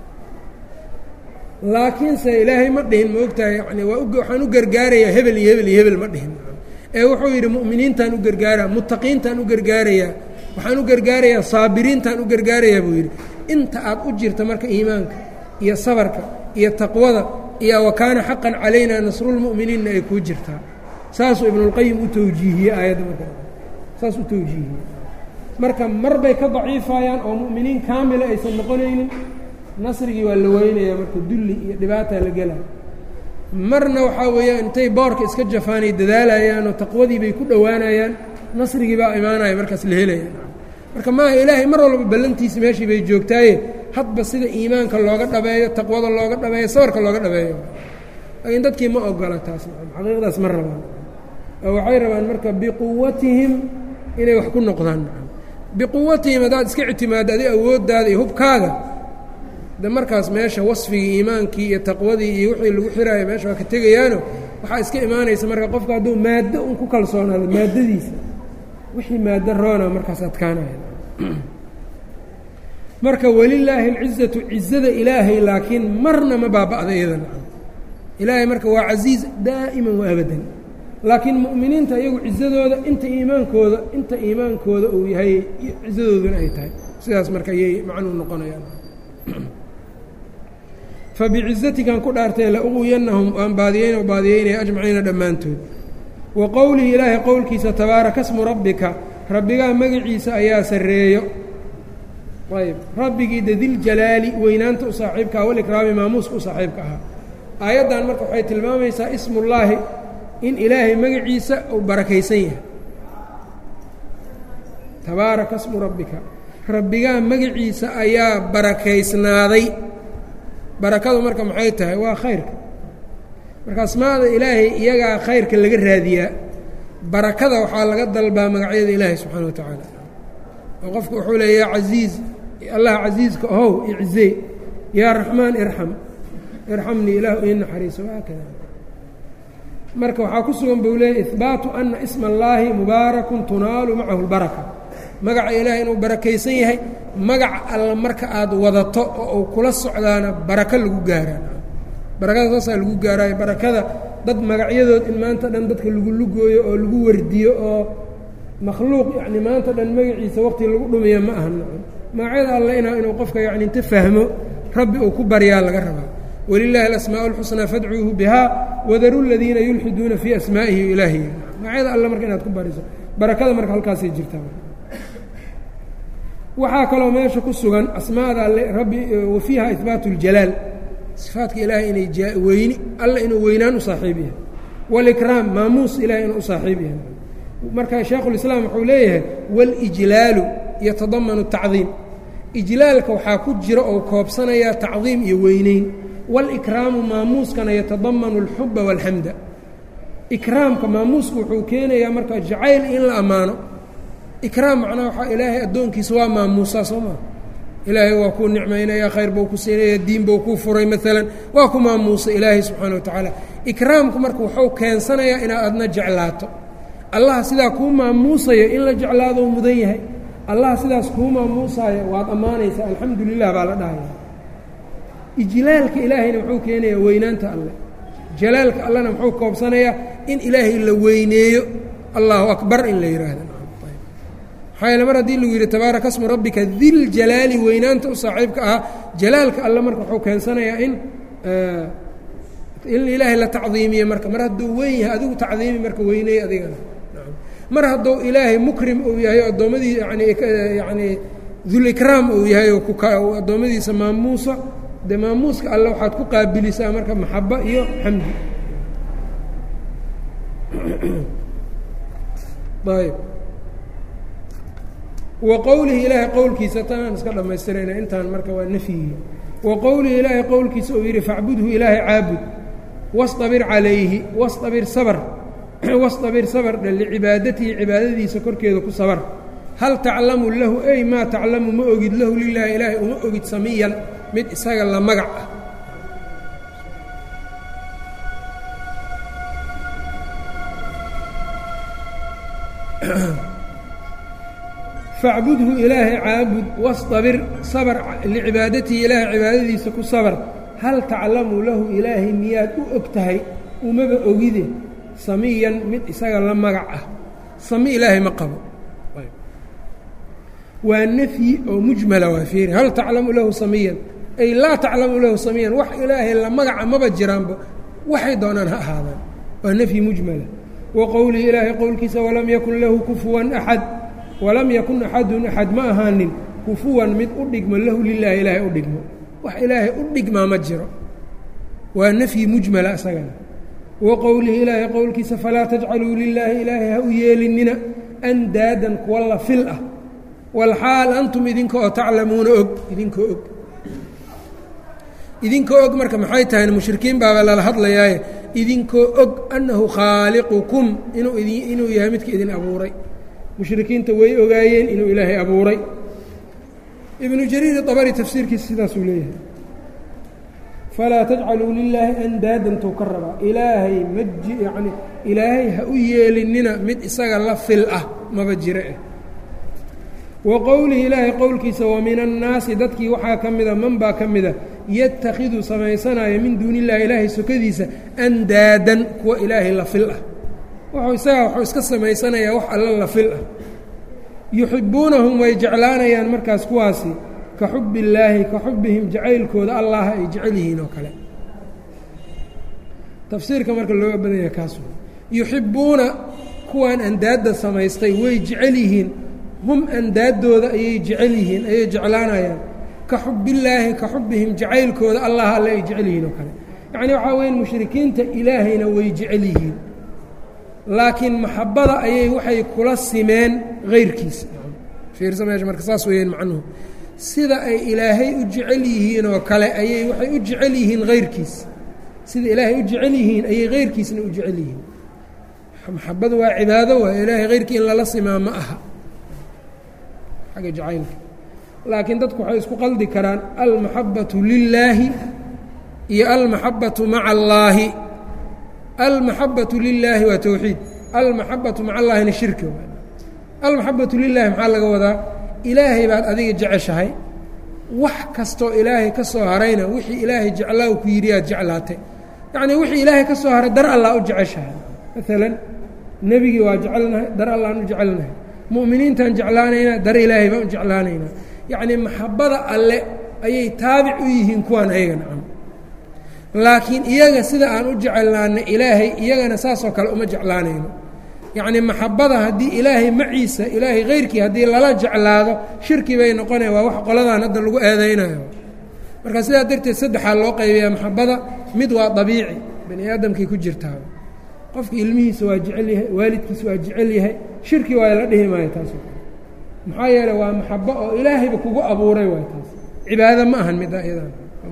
laakiinse ilaahay ma dhihin ma ogtahay yani waa waxaan u gargaarayaa hebel iyo hebel iyo hebel ma dhihin ee wuxuu yidhi mu'miniintaan u gargaaraa muttaqiintaan u gargaarayaa waxaan u gargaarayaa saabiriintaan u gargaarayaa buu yidhi inta aad u jirta marka iimaanka iyo sabarka iyo taqwada iyo wa kaana xaqan calayna nasrulmu'miniinna ay kuu jirtaa saasuu ibnulqayim u tawjiihiyey aayadda marka saas u tawjiihiyey marka mar bay ka daciifayaan oo mu'miniin kaamila aysan noqonaynin nasrigii waa la weynayaa marka dulli iyo dhibaataa la gelaya marna waxaa weeyaan intay boorka iska jafaanay dadaalayaan oo taqwadii bay ku dhowaanayaan nasrigii baa imaanaya markaas la helaya marka maaha ilaahay mar walba ballantiisi meeshii bay joogtaaye hadba sida iimaanka looga dhabeeyo taqwada looga dhabeeyo sabarka looga dhabeeyo laakiin dadkii ma ogola taas xaqiiqdaas ma rabaan oo waxay rabaan marka biquwatihim inay wax ku noqdaan biquwatihim haddaad iska ictimaaddo adi awooddaada iyo hubkaaga de markaas meesha wasfigii iimaankii iyo taqwadii iyo wixii lagu xiraayo meesha waa ka tegayaano waxaa iska imaanaysa marka qofka hadduu maaddo un ku kalsoonaado maaddadiisa wixii maaddo roona markaas adkaanaya marka welilaahi alcizatu cizada ilaahay laakiin marna ma baaba'da iyada ilaahay marka waa casiiz daa'iman wa abadan laakiin mu'miniinta iyagu cizadooda inta iimaankooda inta iimaankooda uu yahay cizadooduna ay tahay sidaas marka ayay macnuu noqonayaan fabicizatikan ku dhaartee lauqwiyannahum waan baadiyeyn baadiyeynaya ajmaciina dhammaantood wa qowlihi ilaahay qowlkiisa tabaaraka smu rabbika rabbigaa magaciisa ayaa sarreeyo ayb rabbigii de diljalaali weynaanta u saaxiibka ah walikraami maamuuska u saaxiibka ahaa aayaddan marka waxay tilmaamaysaa ismullaahi in ilaahay magaciisa uu barakaysan yahay tabaaraka smu rabbika rabbigaa magaciisa ayaa barakaysnaaday barakadu marka maxay tahay waa khayrka marka asmaada ilaahay iyagaa khayrka laga raadiyaa barakada waxaa laga dalbaa magacyada ilaahay subxaana wa tacaala oo qofku wuxuu leeya yaa casiiz allah casiiska ohow icizee yaa raxmaan irxam irxamnii ilaahu ii naxariiso haakada marka waxaa ku sugan buu leeyay ihbaatu ana isma allaahi mubaarakun tunaalu macahu lbaraka magaca ilaahay inuu barakaysan yahay magaca alla marka aad wadato oo uu kula socdaana barako lagu gaaraa barakada saasaa lagu gaaraayo barakada dad magacyadood in maanta dhan dadka lagu lugooyo oo lagu wardiyo oo makhluuq yacni maanta dhan magaciisa waqti lagu dhumiyo ma aha magacyada alle ina inuu qofka yacni inta fahmo rabbi uu ku baryaa laga rabaa wlilahi alasmaaء اlxusnaa fadcuuhu biha wadaru ladiina yulxiduuna fii asmaa'ihi ilaahiy magacyada alle marka inaad ku bariso barakada marka halkaasay jirtaa waxaa kaloo meesha ku sugan asmaada alle rabbi wa fiiha ihbaatu اljalaal sifaatka ilaahay inay weyni alle inuu weynaan u saaxiib yahay wاlikraam maamuus ilahay inuu u saaxiib yahay marka shaekhu اlislaam wuxuu leeyahay wاlijlaalu yatadamanu الtacdiim ijlaalka waxaa ku jira oo koobsanaya tacdiim iyo weyneyn wاlkraamu maamuuskana yatadamanu اlxuba wاlxamda ikraamka maamuusku wuxuu keenayaa marka jacayl in la ammaano ikraam macnaha waxaa ilaahay addoonkiisa waa maamuusaa soo maa ilaahay waa kuu nicmaynaya khayr buu ku siinaya diin buu kuu furay maalan waa ku maamuusay ilaahay subxaana wa tacaala ikraamku marka wuxuu keensanayaa inaad adna jeclaato allaha sidaa kuu maamuusayo in la jeclaado mudan yahay allaha sidaas kuu maamuusaayo waad ammaanaysaa alxamdu lilah baa la dhahaya ijlaalka ilaahayna muxuu keenayaa weynaanta alleh jalaalka allena muxuu koobsanayaa in ilaahay la weyneeyo allahu akbar in la yidhaahdo maxaa yeele mar haddii lagu yidhi tabaaraka smu rabbika diljalaali weynaanta u saaxiibka ahaa jalaalka alle marka wuxuu keensanayaa in in ilaahay la tacdiimiye marka mar hadduu weyn yahay adigu tacdiimi marka weyneey adigana mar hadduu ilaahay mukrim uu yahay o addoomadii yani yani dulikraam uu yahay oo kuka addoommadiisa maamuusa de maamuuska alle waxaad ku qaabilisaa marka maxaba iyo xamdi ayb wa qowlihi ilaahay qowlkiisa tanaan iska dhammaystirayna intaan marka waa nafyigii wa qowlihi ilaahay qowlkiisa uu yidhi facbudhu ilaahay caabud wastabir calayhi wastabir sabr wastabir sabr dhe licibaadatihi cibaadadiisa korkeeda ku sabar hal taclamu lahu ey maa taclamu ma ogid lahu lilaahi ilaahay uma ogid samiyan mid isaga la magac ah facbudhu ilaahay caabud wastabir sabr licibaadatihi ilaahay cibaadadiisa ku sabr hal taclamu lahu ilaahay miyaad u og tahay umaba ogide samiyan mid isaga la magac ah sami ilaahay ma qabo waa nafyi oo mujmala waa fiiri hal taclamu lahu samiyan ay laa taclamu lahu samiyan wax ilaahay la magaca maba jiraanba waxay doonaan ha ahaadaan waa nafyi mujmala wa qowlihi ilaahay qowlkiisa walam yakun lahu kufuwan axad walam yakun axadun axad ma ahaanin kufuwan mid u dhigmo lahu lilaahi ilaahay u dhigmo wax ilaahay u dhigmaa ma jiro waa nafyi mujmala isagana wa qowlihi ilaahay qowlkiisa falaa tajcaluu lilaahi ilaahay ha u yeelinina andaadan kuwa la fil ah walxaal antum idinka oo taclamuuna og idinkoo og idinkoo og marka maxay tahay mushrikiin baaba lala hadlayaaye idinkoo og annahu khaaliqukum inuu inuu yahay midka idin abuuray mushrikiinta way ogaayeen inuu ilaahay abuuray ibnu jariir abari tafsiirkiisa sidaasuu leeyahay falaa tajcaluu lilaahi andaadan tou ka rabaa ilaahay maji yacni ilaahay ha u yeelinina mid isaga la fil ah maba jire eh wa qowlihi ilaahay qowlkiisa wa min annaasi dadkii waxaa ka mida man baa ka mida yatakhidu samaysanaya min duuni illahi ilaahay sokadiisa andaadan kuwa ilaahay la fil ah wuxuu isagaa wuxuu iska samaysanayaa wax alla la fil ah yuxibbuunahum way jeclaanayaan markaas kuwaasi ka xubi illaahi ka xubihim jacaylkooda allaha ay jecel yihiin oo kale tafsiirka marka looga badanya kaas yuxibbuuna kuwan andaadda samaystay way jecel yihiin hum andaaddooda ayay jecel yihiin ayay jeclaanayaan ka xubillaahi ka xubihim jacaylkooda allah alle ay jecel yihiin oo kale yacnii waxaa weyan mushrikiinta ilaahayna way jecel yihiin laakiin maxabbada ayay waxay kula simeen hayrkiisa fiirsa meesha marka saas weeyaan macnuhu sida ay ilaahay u jecel yihiin oo kale ayay waxay u jecel yihiin hayrkiisa sida ilaahay u jecel yihiin ayay hayrkiisna u jecel yihiin maxabadu waa cibaado waay ilaahay hayrkii in lala simaa ma aha xagga jacaylka laakiin dadku waxay isku qaldi karaan almaxabatu lilaahi iyo almaxabatu maca allaahi almaxabatu lilaahi waa towxiid almaxabatu maca allaahina shirki almaxabatu lilaahi maxaa laga wadaa ilaahay baad adiga jeceshahay wax kastoo ilaahay ka soo harayna wixii ilaahay jeclaa ku yidhi aad jeclaatay yacnii wixii ilaahay ka soo haray dar allah u jeceshahay maalan nebigii waa jecelnahay dar allaan u jecelnahay mu'miniintaan jeclaanaynaa dar ilaahay baan u jeclaanaynaa yacnii maxabbada alle ayay taabic u yihiin kuwaan ayaga nacam laakiin iyaga sida aan u jecelnaana ilaahay iyagana saasoo kale uma jeclaanayno yacnii maxabbada haddii ilaahay maciisa ilaahay hayrkii haddii lala jeclaado shirki bay noqonaya waa wax qoladaan hadda lagu eedaynayo marka sidaa darteed saddexaa loo qaybayaa maxabbada mid waa dabiici bani aadamkay ku jirtaa qofka ilmihiisa waa jecel yahay waalidkiisa waa jecel yahay shirki waa la dhihi maayo taasoo kale maxaa yeele waa maxabo oo ilaahayba kugu abuuray waay taas cibaado ma ahan midda iyadan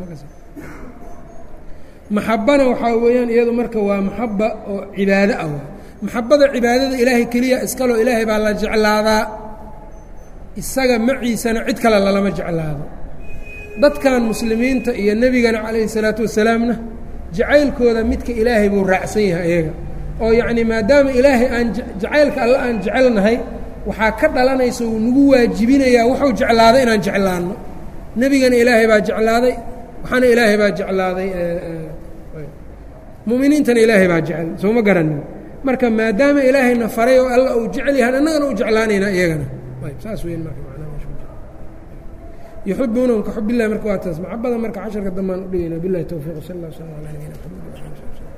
maxabana waxaa weeyaan iyadu marka waa maxaba oo cibaado ah waay maxabada cibaadada ilaahay keliya iskaloo ilaahay baa la jeclaadaa isaga maciisana cid kale lalama jeclaado dadkan muslimiinta iyo nebigana calayhi salaatu wasalaamna jacaylkooda midka ilaahay buu raacsan yahay iyaga oo yacnii maadaama ilaahay aan jacaylka alle aan jecelnahay waxaa ka dhalanaysa uu nagu waajibinayaa wuxuu jeclaaday inaan jeclaanno nebigana ilaahay baa jeclaaday waxaana ilaahay baa jeclaaday muminiintana ilaahay baa jecel sooma garanin marka maadaama ilaahayna faray oo alla uu jecel yahan annagana u jeclaanaynaa iyagana ayb saas weyn marka yuxibuunahum ka xub illahi marka waa taas maxabada marka casharka dambaan udhigayna bilahi towfiiq sal allah sala ala nabina mxamed